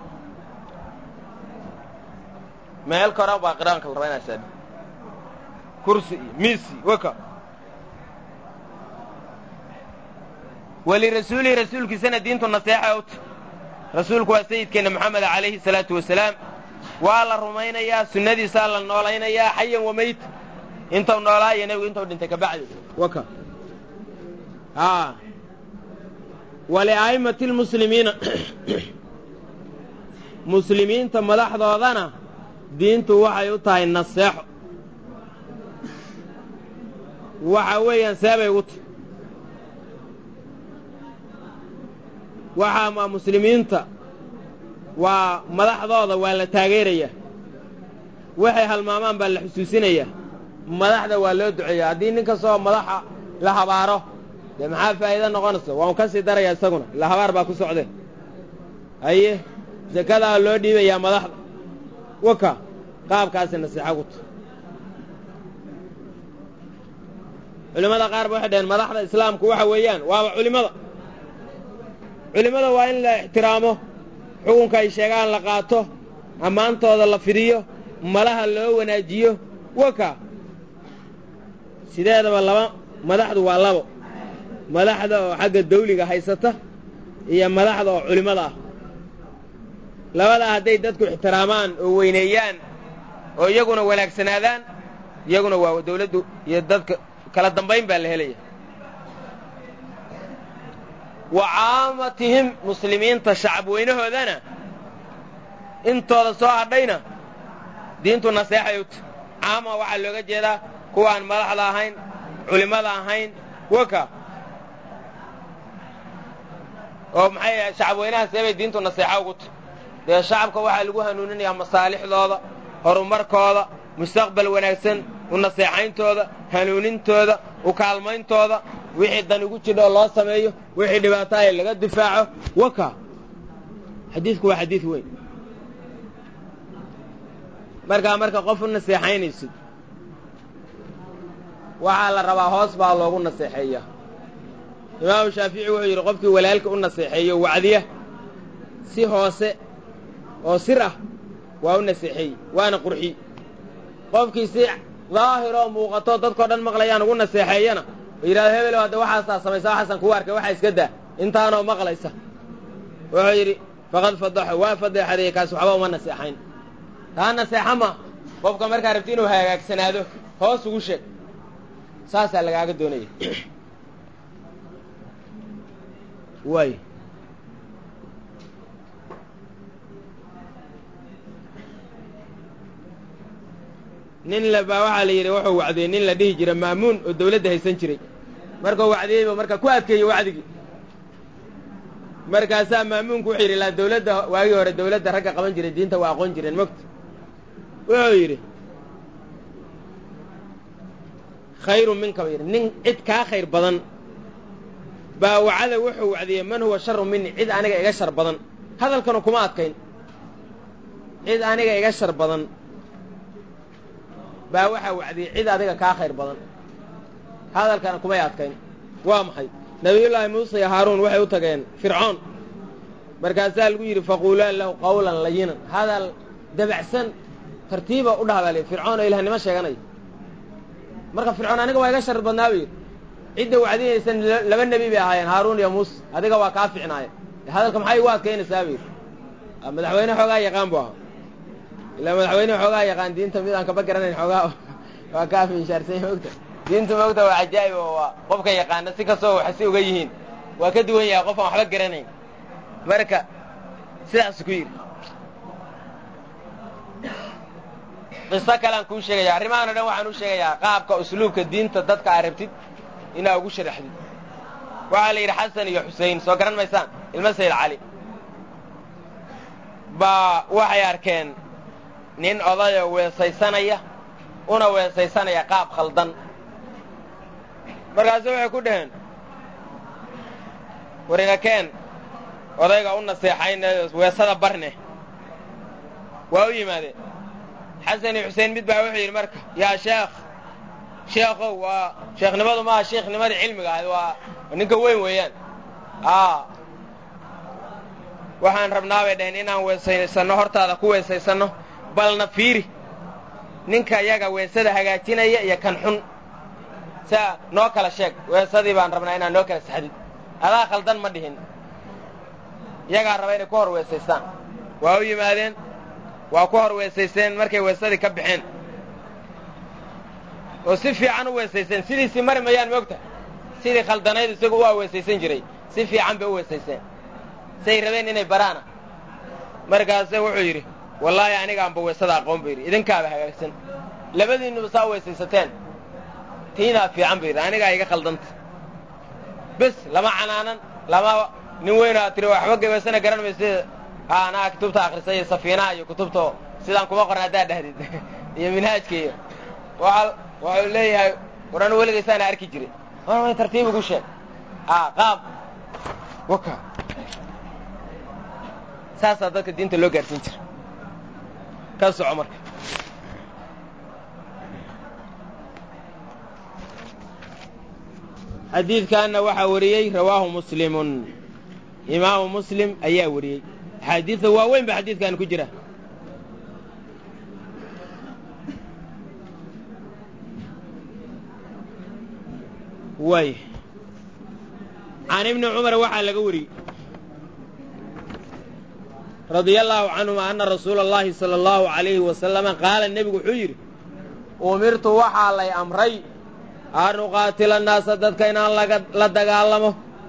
meel kora baa qiraanka la rabaa inaa saadhi kursi iyo miisi waka walirasuulihi rasuulkiisana diintu naseexa ut rasuulku waa sayidkeenna moxameda calayhi salaatu wasalaam waa la rumaynayaa sunnadiisaa la noolaynayaa xayan wa mayt intuu noolaa iyo nebigu intuu dhintay kabacdi waka aa walia'immati lmuslimiina muslimiinta madaxdoodana diintu waxay u tahay naseexo waxa weeyaan seebay ugu tahy waxaa muslimiinta waa madaxdooda waa la taageerayaa waxay halmaamaan baa la xusuusinayaa madaxda waa loo duceeyaa haddii nin kastoo madaxa la habaaro dee maxaa faa'iida noqonaysa waa un ka sii darayaa isaguna ila habaar baa ku socdee haye sakadaa loo dhiibayaa madaxda waka qaabkaasi nasiixa ku tahy culimmada qaar ba waxay dhaheen madaxda islaamku waxa weeyaan waaba culimmada culimmada waa in la ixtiraamo xukunka ay sheegaan la qaato ammaantooda la fidiyo malaha loo wanaajiyo waka sideedaba laba madaxdu waa labo madaxda oo xagga dawliga haysata iyo madaxda oo culimmada ah labadaa hadday dadku ixtiraamaan oo weyneeyaan oo iyaguna wanaagsanaadaan iyaguna waa dawladdu iyo dadka kala dambayn baa la helaya wa caamatihim muslimiinta shacab weynahoodana intooda soo hadhayna diintu naseexay u tahy caama waxaa looga jeedaa kuwaan madaxda ahayn culimmada ahayn waka oo maxay shacab weynaha seebay diintu naseexa ugu tahy dee shacabka waxaa lagu hanuuninayaa masaalixdooda horumarkooda mustaqbal wanaagsan u naseexayntooda hanuunintooda u kaalmayntooda wixii dan ugu jidha oo loo sameeyo wixii dhibaato ay laga difaaco waka xadiidku waa xadiid weyn markaa marka qof u naseexaynaysid waxaa la rabaa hoos baa loogu naseexeeya imaamu shaafici wuxuu yidhi qofkii walaalka u naseexeeyo wacdiya si hoose oo sir ah waa u naseexeey waana qurxi qofkii si daahiroo muuqato dadkao dhan maqlayaan ugu naseexeeyana oo yidhahdo hebelow hadda waxaasaa samaysa waxaasaan kugu arkay waxaa iska daa intaanoo maqlaysa wuxuu yidhi faqad fadaxo waa fadeexadeeye kaas waxba uma naseexayn taa naseexa ma qofka markaa rabti inuu hagaagsanaado hoos ugu sheeg saasaa lagaaga doonaya waay nin la baa waxaa la yidhi wuxuu wacdiyey nin la dhihi jira maamuun oo dawladda haysan jiray markuu wacdiyeyba marka ku adkeeyey wacdigii markaasaa maamuunku wuxuu yidhi laa dawladda waagii hore dawladda ragga qaban jiray diinta waa aqoon jireen mogta wuxuu yidhi khayrun minka ba yidhi nin cid kaa khayr badan baa wacada wuxuu wacdiyey man huwa sharu mini cid aniga iga shar badan hadalkanu kuma adkayn cid aniga iga shar badan baa waxaa wacdiyey cid adiga kaa khayr badan hadalkana kumay adkayn waa maxay nabiyullaahi muuse iyo haaruun waxay u tageen fircoon markaasaa lagu yidhi faquulaa lahu qawlan layinan hadal dabacsan tartiiba u dhahbaa li fircoon oo ilahnimo sheeganaya marka fircoon aniga waa iga shar badnaa bu yidhi cidda wacdinaysan laba nebi bay ahaayeen haaruun iyo muuse adiga waa kaa ficnaaya hadalka maxay igu adkaynaysaa bu yidhi madaxweyne xoogaa yaqaan bu ahaa ilaa madaxweyne xoogaa yaqaan diinta mid aan kaba garanayn xoogaa waa kaa finshaarsan mogta diintu mogta waa cajaa'ib oo waa qofka yaqaana si kastoo wax si uga yihiin waa ka duwan yahay qof aan waxba garanayn marka sidaas ku yidhi qiso kalean kuu sheegaya arrimahan o dhan waxaan u sheegayaa qaabka usluubka diinta dadka aa rabtid inaa ugu sharaxdid waxaa la yidhi xasan iyo xusein soo garan maysaan ilmo sayid cali baa waxay arkeen nin odayoo weesaysanaya una weesaysanaya qaab khaldan markaasu waxay ku dhaheen warinakeen odayga u naseexayne weesada barne waa u yimaadeen xasan iyo xuseen mid baa wuxuu yidhi marka yaa sheekh sheekhow waa sheekhnimadu maaha sheekhnimadii cilmiga ahayd waa ninka weyn weeyaan a waxaan rabnaa bay dhaheen inaan weesaysanno hortaada ku weesaysanno balna fiiri ninka yaga weesada hagaajinaya iyo kan xun saa noo kala sheeg weesadii baan rabnaa inaan noo kala saxdid adaa khaldan ma dhihin iyagaa raba inay ku hor weesaystaan waa u yimaadeen waa ku hor weesaysteen markay weesadii ka baxeen oo si fiican u weesaysteen sidiisii mari mayaan moogta sidii khaldanayd isagu waa weesaysan jiray si fiican bay u weesaysteen say rabeen inay baraana markaase wuxuu yidhi wallaahi anigaanba weesada aqoon ba yidhi idinkaaba hagaagsan labadiinnuba saa weesaysateen tiinaa fiican ba yidhi anigaa iga khaldanta bes lama canaanan lama nin weyn aad tiri waxba gabaysana garan mayse anaa kutubta akrisay iyo safiinaha iyo kutubta sidaan kuma qorna haddaad dhahdid iyo minhaajka iyo waa waxuu leeyahay war anu weligaysaana arki jiray warmay tartiib ugu sheeg a qaab waka saasaa dadka diinta loo gaarsiin jira ka soco marka xadiidkaana waxaa wariyey rawaahu muslimun imaamu muslim ayaa wariyey axaadiidta waaweyn ba xadiidkan ku jira way can ibni cumar waxaa laga wariyey radia allaahu canhuma anna rasuula اllahi sala allahu alayhi wasalama qaala nebigu wuxuu yidhi umirtu waxaa lay amray an uqaatila annaasa dadka inaan la dagaalamo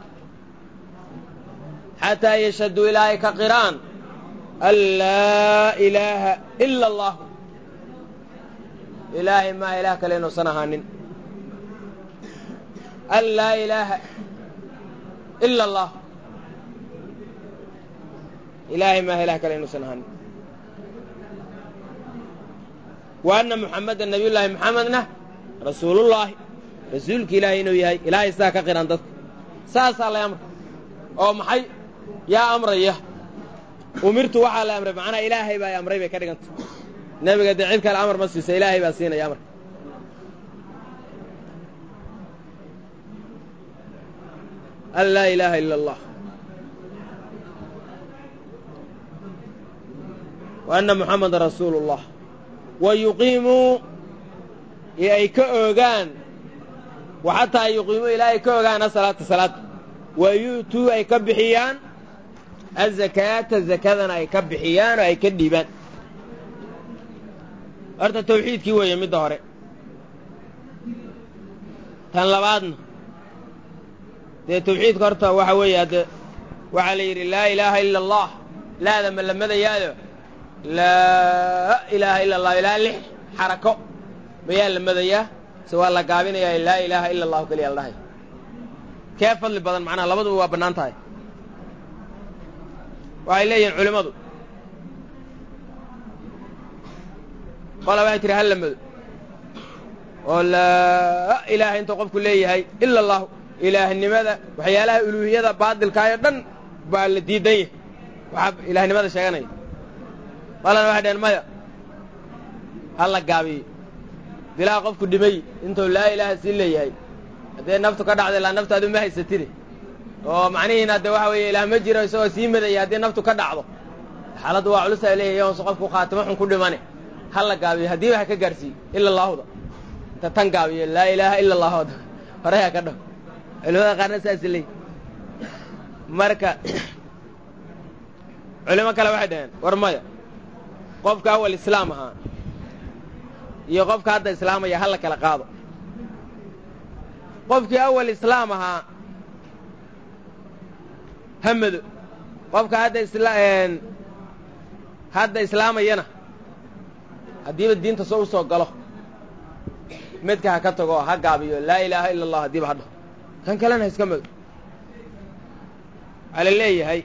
xataa yashhaduu ilaa ay ka qiraan an laa ilaaha ila allahu ilaahay maa ilaah kale inuusan ahaanin an laa ilaaha ila allah ilaahay maaha ilah kale inuusan ahaanin wa anna muxammedan nabiyullaahi muxamedna rasuulullaahi rasuulka ilaahay inuu yahay ilaahay saa ka qiran dadka saasaa lay amray oo maxay yaa amraya umirtu waxaa la amray macnaa ilaahay baa amray bay ka dhiganta nebiga dee cid kale amar ma siisa ilaahay baa siinaya amarka an laa ilaaha ila allah wa anna muxamada rasuulu اllah wa yuqiimuu iyo ay ka oogaan wa xataa yuqiimuu ilaa ay ka ogaan asalaata salaada wa yu'tuu ay ka bixiyaan azakaata zakadana ay ka bixiyaan oo ay ka dhiibaan horta tawxiidkii weeye midda hore tan labaadna dee tawxiidka horta waxa weeye hadde waxaa la yidhi laa ilaaha ila allah laada ma la madayaado laa ilaaha ila allah ilaa lix xarako mayaa la madayaa se waa la gaabinayaa laa ilaaha ila allahu keliya la dhahay kee fadli badan macnaha labaduba waa bannaan tahay waxay leeyihiin culimmadu qola waxay tihi hal la mado oo laa ilaaha intuu qofku leeyahay ila allahu ilaahnimada waxyaalaha uluuhiyada baadilkaayo dhan baa la diidan yahay waxaa ilaahnimada sheeganaya qolana waxay dhaheen maya ha la gaabiyo dilaa qofku dhimay intuu laa ilaaha sii leeyahay haddee naftu ka dhacda ilaa naftaadu ma haysatide oo macnihiina hadde waxa weeye ilaah ma jiro isagoo sii madaya haddii naftu ka dhacdo xaaladdu waa culus ay leeyahay onse qofku khaatimo xun ku dhimane ha la gaabiyo haddiiba ha ka gaarsiiyo ila allaahuda inta tan gaabiyo laa ilaaha ila allahu hore ha ka dhaho culimada qaarna saas leey marka culimo kale waxay dhaheen war maya qofka awal islaam ahaa iyo qofka hadda islaamaya ha la kala qaado qofkii awal islaam ahaa hamado qofka hadda isla hadda islaamayana haddiiba diinta soo u soo galo midka ha ka tago oo ha gaabiyo laa ilaaha ila allah haddiiba ha dhaho kan kalena ha iska mado waxaa la leeyahay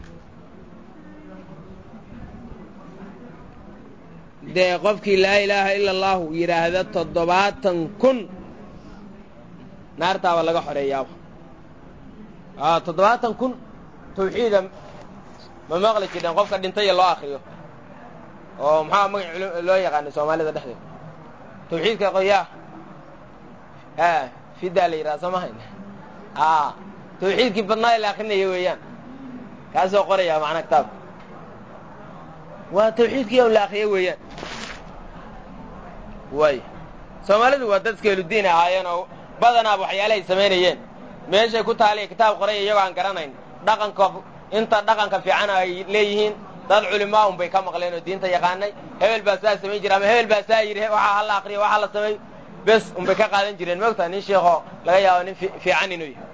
dee qofkii laa ilaaha ila allahu yidhaahda toddobaatan kun naartaaba laga xoreeyaaba a toddobaatan kun tawxiida ma maqli jidheen qofka dhintaya loo akriyo oo maxaa magac loo yaqaanay soomaalida dhexdeeda tawxiidka qoyaa a fidaa la yidhaha soo mahayn a tawxiidkii badnaa la akrinaya weeyaan kaasoo qoraya macnaa kitaabka waa tawxiidkii on la akriya weeyaan waay soomaalidu waa dad iskeeludiin ahaayeen oo badanaaba waxyaalahay samaynayeen meeshay ku taaliya kitaab qoraya iyagoo aan garanayn dhaqanka inta dhaqanka fiican ay leeyihiin dad culimaa un bay ka maqleen oo diinta yaqaanay hebel baa saa samayn jira ama hebel baa saa yidhi waxaa hala akriyo waxaa la samay bes unbay ka qaadan jireen moogtaa nin sheekoo laga yaabo nin fiican inuu yahay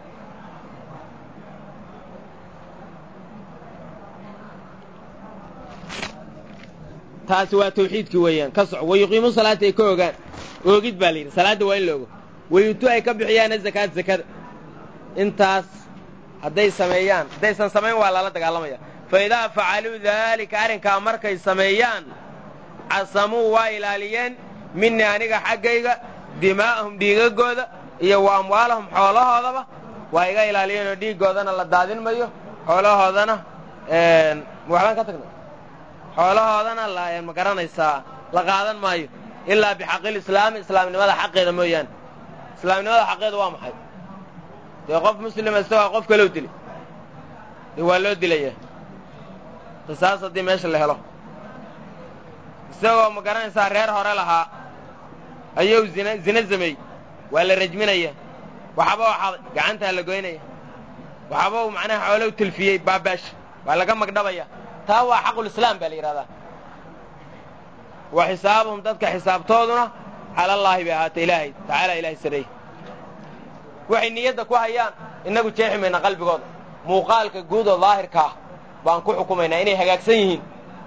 taasi waa tawxiidkii weeyaan ka soco wayuqiimu salaata ay ka ogaan oogid baa la yidhi salaadda waa in la ogo wayutu ay ka bixiyaan azakaat zakada intaas hadday sameeyaan haddaysan samayn waa lala dagaalamaya fa idaa facaluu daalika arrinkaa markay sameeyaan casamuu waa ilaaliyeen minii aniga xaggayga dimaa'ahum dhiigagooda iyo wa amwaalahum xoolahoodaba waa iga ilaaliyeen oo dhiiggoodana la daadin mayo xoolahoodana waxbaan ka tagnay xoolahoodana la ma garanaysaa la qaadan maayo ilaa bixaqil islaami islaamnimada xaqeeda mooyaane islaamnimada xaqeeda waa maxay dee qof muslima isagoo qof kaloo dilay dee waa loo dilaya qisaas haddii meesha la helo isagoo ma garanaysaa reer hore lahaa ayuu zina zina sameey waa la rajminaya waxba u xaday gacantaa la goynaya waxba uu macnaha xoolow tilfiyey baabaasha waa laga magdhabaya taa waa xaqulislaam baa la yidhahdaa wa xisaabuhum dadka xisaabtooduna cala allaahi bay ahaatay ilaahay tacaala ilaahay sareey waxay niyadda ku hayaan innagu jeexi mayna qalbigooda muuqaalka guud oo daahirka ah baan ku xukumaynaa inay hagaagsan yihiin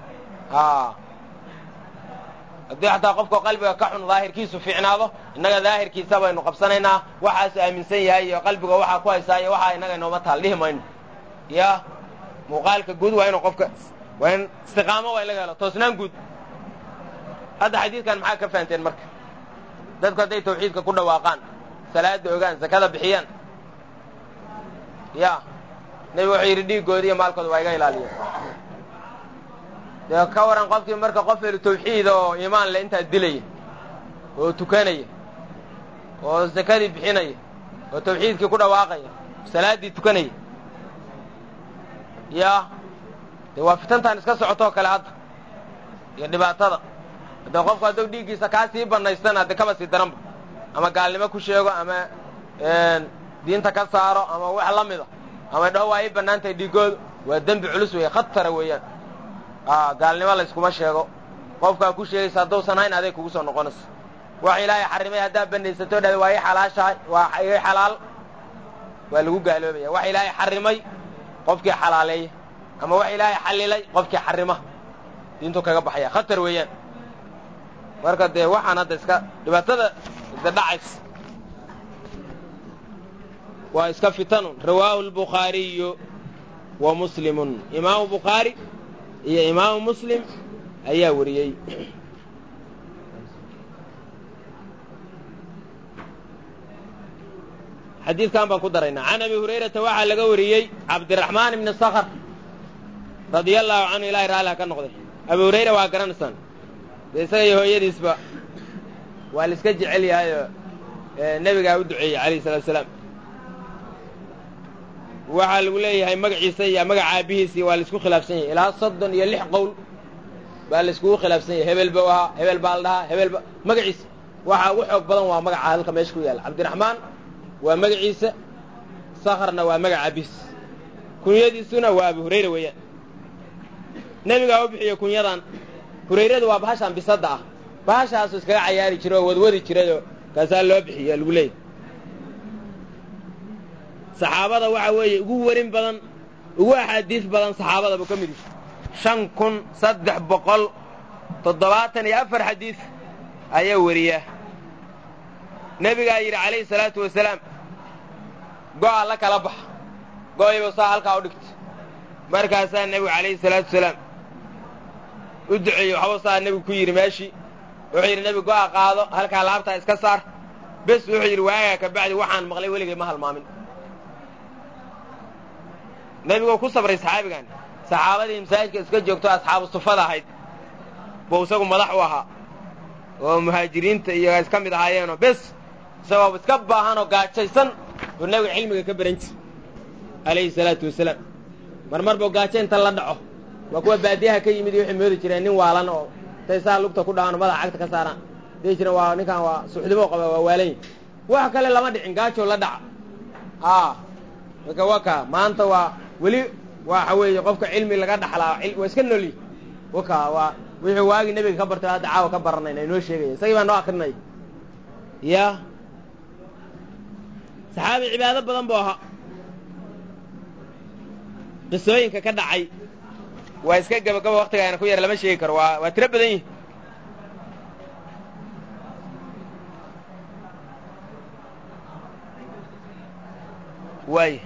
haddii xataa qofkao qalbiga ka xun daahirkiisu fiicnaado innaga daahirkiisa baynu qabsanaynaa waxaasu aaminsan yahay iyo qalbiga waxaa ku haysaa iyo waxaa innaga inooma taal dhihi mayno ya muuqaalka guud waa inuu qofka waa in istiqaamo waa in laga helo toosnaan guud hadda xadiidkan maxaa ka fahanteen marka dadku hadday tawxiidka ku dhawaaqaan salaada ogaan zakada bixiyaan ya nebigu wuxuu yidhi dhiiggooda iyo maalkooda waa iga ilaaliya dee ka waran qofkii marka qof helu tawxiid oo iimaan le intaa dilaya oo tukanaya oo sakadii bixinaya oo tawxiidkii ku dhawaaqaya salaaddii tukanaya yaa dee waa fitantan iska socotoo kale hadda iyo dhibaatada haddee qofku hadduu dhiiggiisa kaa sii bannaystana dee kaba sii daranba ama gaalnimo ku sheego ama diinta ka saaro ama wax la mida ama dhaho waa ii bannaan tahay dhiiggoodu waa dembi culus weeye khatara weeyaan gaalnimo layskuma sheego qofkaa ku sheegaysa hadduusan hayn aday kugu soo noqonaysa wax ilaahay xarrimay haddaa banaysato dhahda waa ii xalaashahay waa ii xalaal waa lagu gaaloobaya wax ilaahay xarrimay qofkii xalaaleeya ama wax ilaahay xallilay qofkii xarrima diintu kaga baxaya khatar weeyaan marka dee waxaan hadda iska dhibaatada de dhacays waa iska fitanun rawaahu albukhaariyu wa muslimun imaamu bukhaari iyo imaamu muslim ayaa wariyey xadiidkan baan ku daraynaa can abi hurayrata waxaa laga wariyey cabdiraxmaan ibni sakhr radia allaahu canhu ilahay raalliha ka noqday abu hurayra waa garanaysaan dee isaga iyo hooyadiisba waa la iska jecel yahayoo nebigaa u duceeyey calayhi salatu salaam waxaa lagu leeyahay magaciisa iyo magaca aabbihiisii waa laisku khilaafsan yahay ilaa soddon iyo lix qowl baa laiskugu khilaafsan yahay hebel ba ahaa hebel baa la dhahaa hebel ba magaciisa waxaa ugu xoog badan waa magaca halka meesha ku yaalla cabdiraxmaan waa magaciisa sakharna waa magaca aabbihiis kunyadiisuna waa abu hurayra weeyaan nebigaa u bixiye kunyadan hurayradu waa bahashaan bisadda ah bahashaasu iskaga cayaari jira oo wadwadi jirayoo kaasaa loo bixiya lagu leeyahy saxaabada waxa weeye ugu werin badan ugu axaadiis badan saxaabada buu ka mid yahay shan kun saddex boqol toddobaatan iyo afar xadiis ayaa weriya nebigaa yidhi calayhi salaatu wasalaam go'a la kala baxa go'ayba saa halkaa u dhigta markaasaa nebigu calayhi salaatu wasalaam u duceeyey waxba saa nebigu ku yidhi meeshii wuxuu yidhi nebigu go'a qaado halkaa laabtaa iska saar bes wuxuu yidhi waagaa ka bacdi waxaan maqlay weligay ma halmaamin nebigoo ku sabray saxaabigan saxaabadii masaajidka iska joogto asxaabu sufada ahayd buu isagu madax u ahaa oo muhaajiriinta iyo iska mid ahaayeenoo bes isagoo iska baahanoo gaajaysan buu nebiga cilmiga ka baran jir calayhi salaatu wasalaam mar mar buu gaajo inta la dhaco waa kuwa baadiyaha ka yimid iyo waxay moodi jireen nin waalan oo intay saa lugta ku dhacaano madaxa cagta ka saaraan dii jireen waa ninkaan waa suxdimo qaba waa waalanyi wax kale lama dhicin gaajoo la dhaca a marka waa kaa maanta waa weli waxa weeye qofka cilmi laga dhaxlaa waa iska noli waka waa wixii waagii nebiga ka bartay hadda caawa ka baranayna inoo sheegaya isagii baa noo akrinaya ya saxaabi cibaado badan buu ahaa qisooyinka ka dhacay waa iska gabagaba waktigaana ku yar lama sheegi karo waa waa tiro badan yihi waay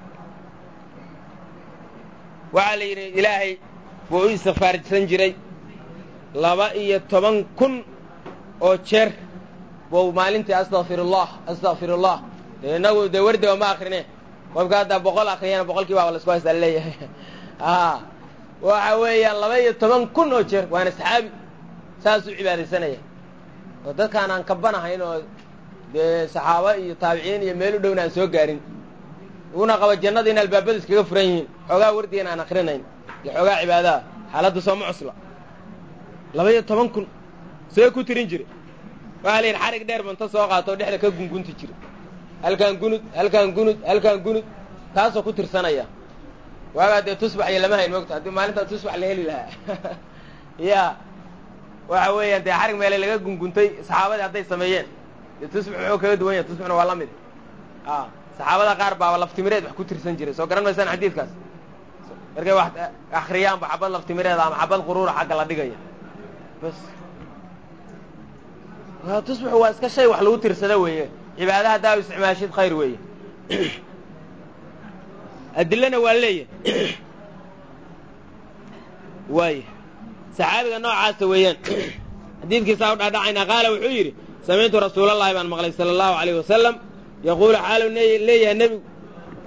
waxaa la yidhi ilaahay buu u istikfaarsan jiray laba iyo toban kun oo jeer buu maalintii astakfirullah astakfirullah dee innagu dee wardiba ma akrine qofka haddaa boqol akriyana boqolkii baaba laisku haystaa laleeyahay a waxa weeyaan laba iyo toban kun oo jeer waana saxaabi saasuu cibaadaysanaya oo dadkaan aan kabanahayn oo dee saxaaba iyo taabiciin iyo meel u dhowna aan soo gaarin uguna qaba jannada in albaabadu iskaga furan yihiin xoogaa wardigan aan akrinayn iyo xoogaa cibaadaha xaaladda sooma cusla laba iyo toban kun see ku tirin jire waxaa la yidhi xarig dheer banta soo qaato o dhexda ka gungunti jira halkaan gunud halkaan gunud halkaan gunud taasoo ku tirsanaya waagaa dee tusbax iyo lama hayn mogta haddii maalintaa tusbax la heli lahaa ya waxa weeyaan dee xarig meele laga gunguntay saxaabadii hadday sameeyeen dee tusbax wuxuu kaga duwan yahay tusbaxna waa la mid a saxaabada qaar baaba laftimireed wax ku tirsan jiray soo garan maysaan xadiidkaas markay wax akriyaanba xabad laftimireeda ama xabad quruura xagga la dhigaya bas tusbaxu waa iska shay wax lagu tirsada weeye cibaada haddaa u isticmaashid khayr weeye adilana waa leeyahy waaya saxaabiga noocaasa weeyaan xadiidkiisaa u dhaadhacaynaa qaala wuxuu yidhi samictu rasuulallahi baan maqlay sala allahu alayh wasalam yaquulu xaalu leeyahay nebigu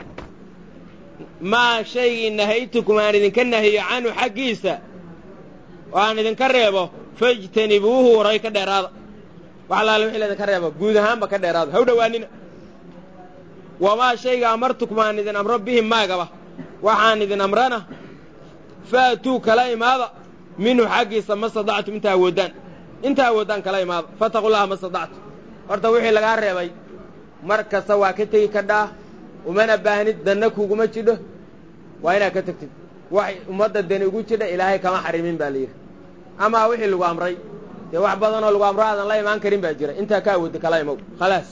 maa shaygii nahaytukum aan idinka nahiyo canhu xaggiisa oo aan idinka reebo fajtanibuuhu waray ka dheeraada wax allaale wixii laydinka reebo guud ahaanba ka dheeraada ha u dhowaanina wamaa shayga amartukum aan idin amro bihi maagaba waxaan idin amrana faatuu kala imaada minhu xaggiisa ma stadactum inta awooddaan inta awooddaan kala imaada fattaqullaha ma stadactum horta wixii lagaa reebay mar kasta waa ka tegi kadhaa umana baahnid danna kuguma jidho waa inaad ka tegtid wax ummadda dani ugu jidha ilaahay kama xarimin baa la yidhi amaa wixii lagu amray dee wax badanoo lagu amro aadan la imaan karin baa jira intaa ka awoodda kala imow khalaas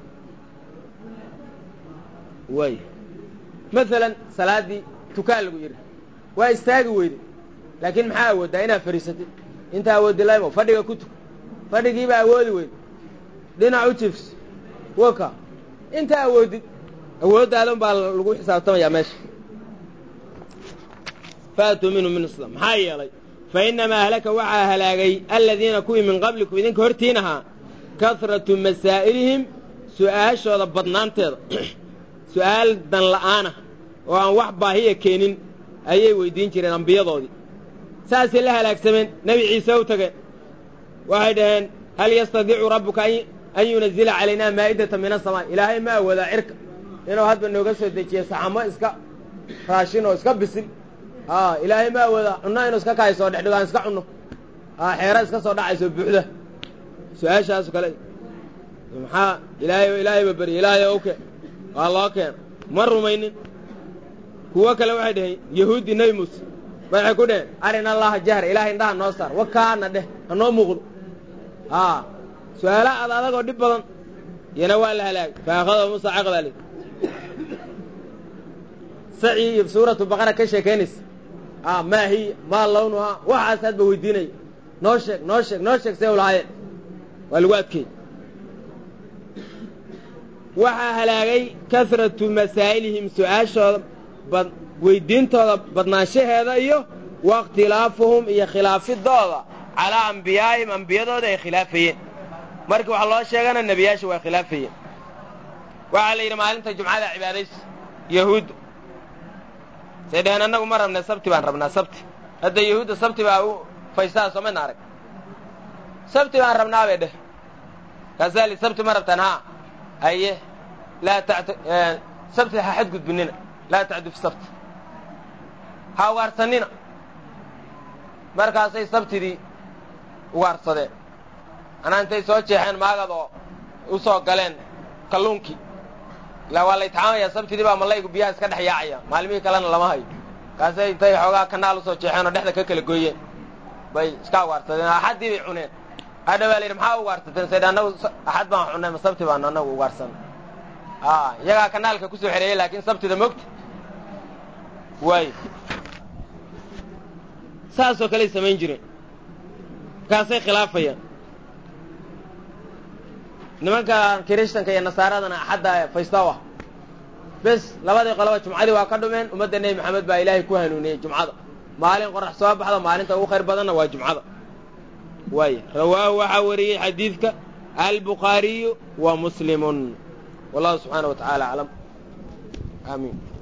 waay maalan salaaddii tukaan lagu yidhi waa istaagi weyde laakiin maxaa awooddaa inaad fadhiisatid intaa awooddi la imow fadhiga ku tuk fadhigiibaa awoodi weyde dhinac u jifs waka intaa awoodid awooddaadan baa lagu xisaabtamayaa meesha faatuu minhu min islam maxaa yeelay fa innamaa ahlaka waxaa halaagay aladiina kuwii min qablikum idinka hortiin ahaa kasratu masaa'ilihim su'aashooda badnaanteeda su'aal dan la'aana oo aan wax baahiya keenin ayay weyddiin jireen ambiyadoodii saasay la halaagsameen nebi ciise u tageen waxay dhaheen hal yastadiicu rabbuka an yunazila calaynaa maa'idata min asamaa ilaahay ma awoodaa cirka inuu hadba nooga soo dejiyo saxamo iska raashin oo iska bisil a ilaahay ma awoodaa cunno inuu iska kahay soo dhexdhigo aan iska cunno a xeera iska soo dhacayso buuxda su-aashaasu kale maxaa ilaahay ilaahayba berya ilaahay ow keen waa loo keena ma rumaynin kuwo kale waxay dhaheen yahuudi nebi muuse waxay ku dheheen arina allaha jahra ilahay indhaha noo saar wakaana dheh ha noo muuqdo a su-aala ad adagoo dhib badan iyana waa la halaagay fa akhada muusa caqbaa li sacii iyo suuratu baqara ka sheekaynaysa a maa hiya maa lawnuhaa waxaas hadba weydiinaya noo sheeg noo sheeg noo sheeg see u lahaayeen waa lagu adkeeyey waxaa halaagay kasratu masaa'ilihim su-aashooda bad weyddiintooda badnaanshaheeda iyo waاkhtilaafuhum iyo khilaafidooda calaa ambiyaa'ihim ambiyadooda ay khilaafayeen markii wax loo sheegana nebiyaasha waa khilaafayeen waxaa la yidhi maalinta jumcada cibaadaysa yahuudda say dhaheen annagu ma rabnay sabti baan rabnaa sabti hadda yahuudda sabti baa u faystaa soo madna arag sabti baan rabnaa bay dheh kaasaa li sabti ma rabtaan haa haye laa tact sabti ha xadgudbinina laa tacdu fi sabti ha ugaarsanina markaasay sabtidii ugaarsadeen anaa intay soo jeexeen maagad oo u soo galeen kalluunkii ilaa waa la itixaamayaa sabtidii baa mallaygu biyaha iska dhex yaacaya maalmihii kalena lama hayo kaasay intay xoogaa kanaal usoo jeexeen oo dhexda ka kala gooyeen bay iska ugaarsadeen axaddii bay cuneen hadha baa la yidhi maxaa ugaarsateen saydh annagu axad baan cunnay ma sabti baanu annagu ugaarsanay a iyagaa kanaalka kusoo xereeyey laakiin sabtida mogta waayo saasoo kaley samayn jireen markaasay khilaafayaan nimanka kirishtanka iyo nasaaradana axadda faysta u ah bes labadii qoloba jumcadii waa ka dhumeen ummadda nebi maxamed baa ilaahay ku hanuuniyey jumcada maalin qorax soo baxda maalinta ugu khayr badanna waa jumcada waaya rawaahu waxaa wariyey xadiidka albukhaariyu wa muslimun wallahu subxaana wa tacaala aclam aamiin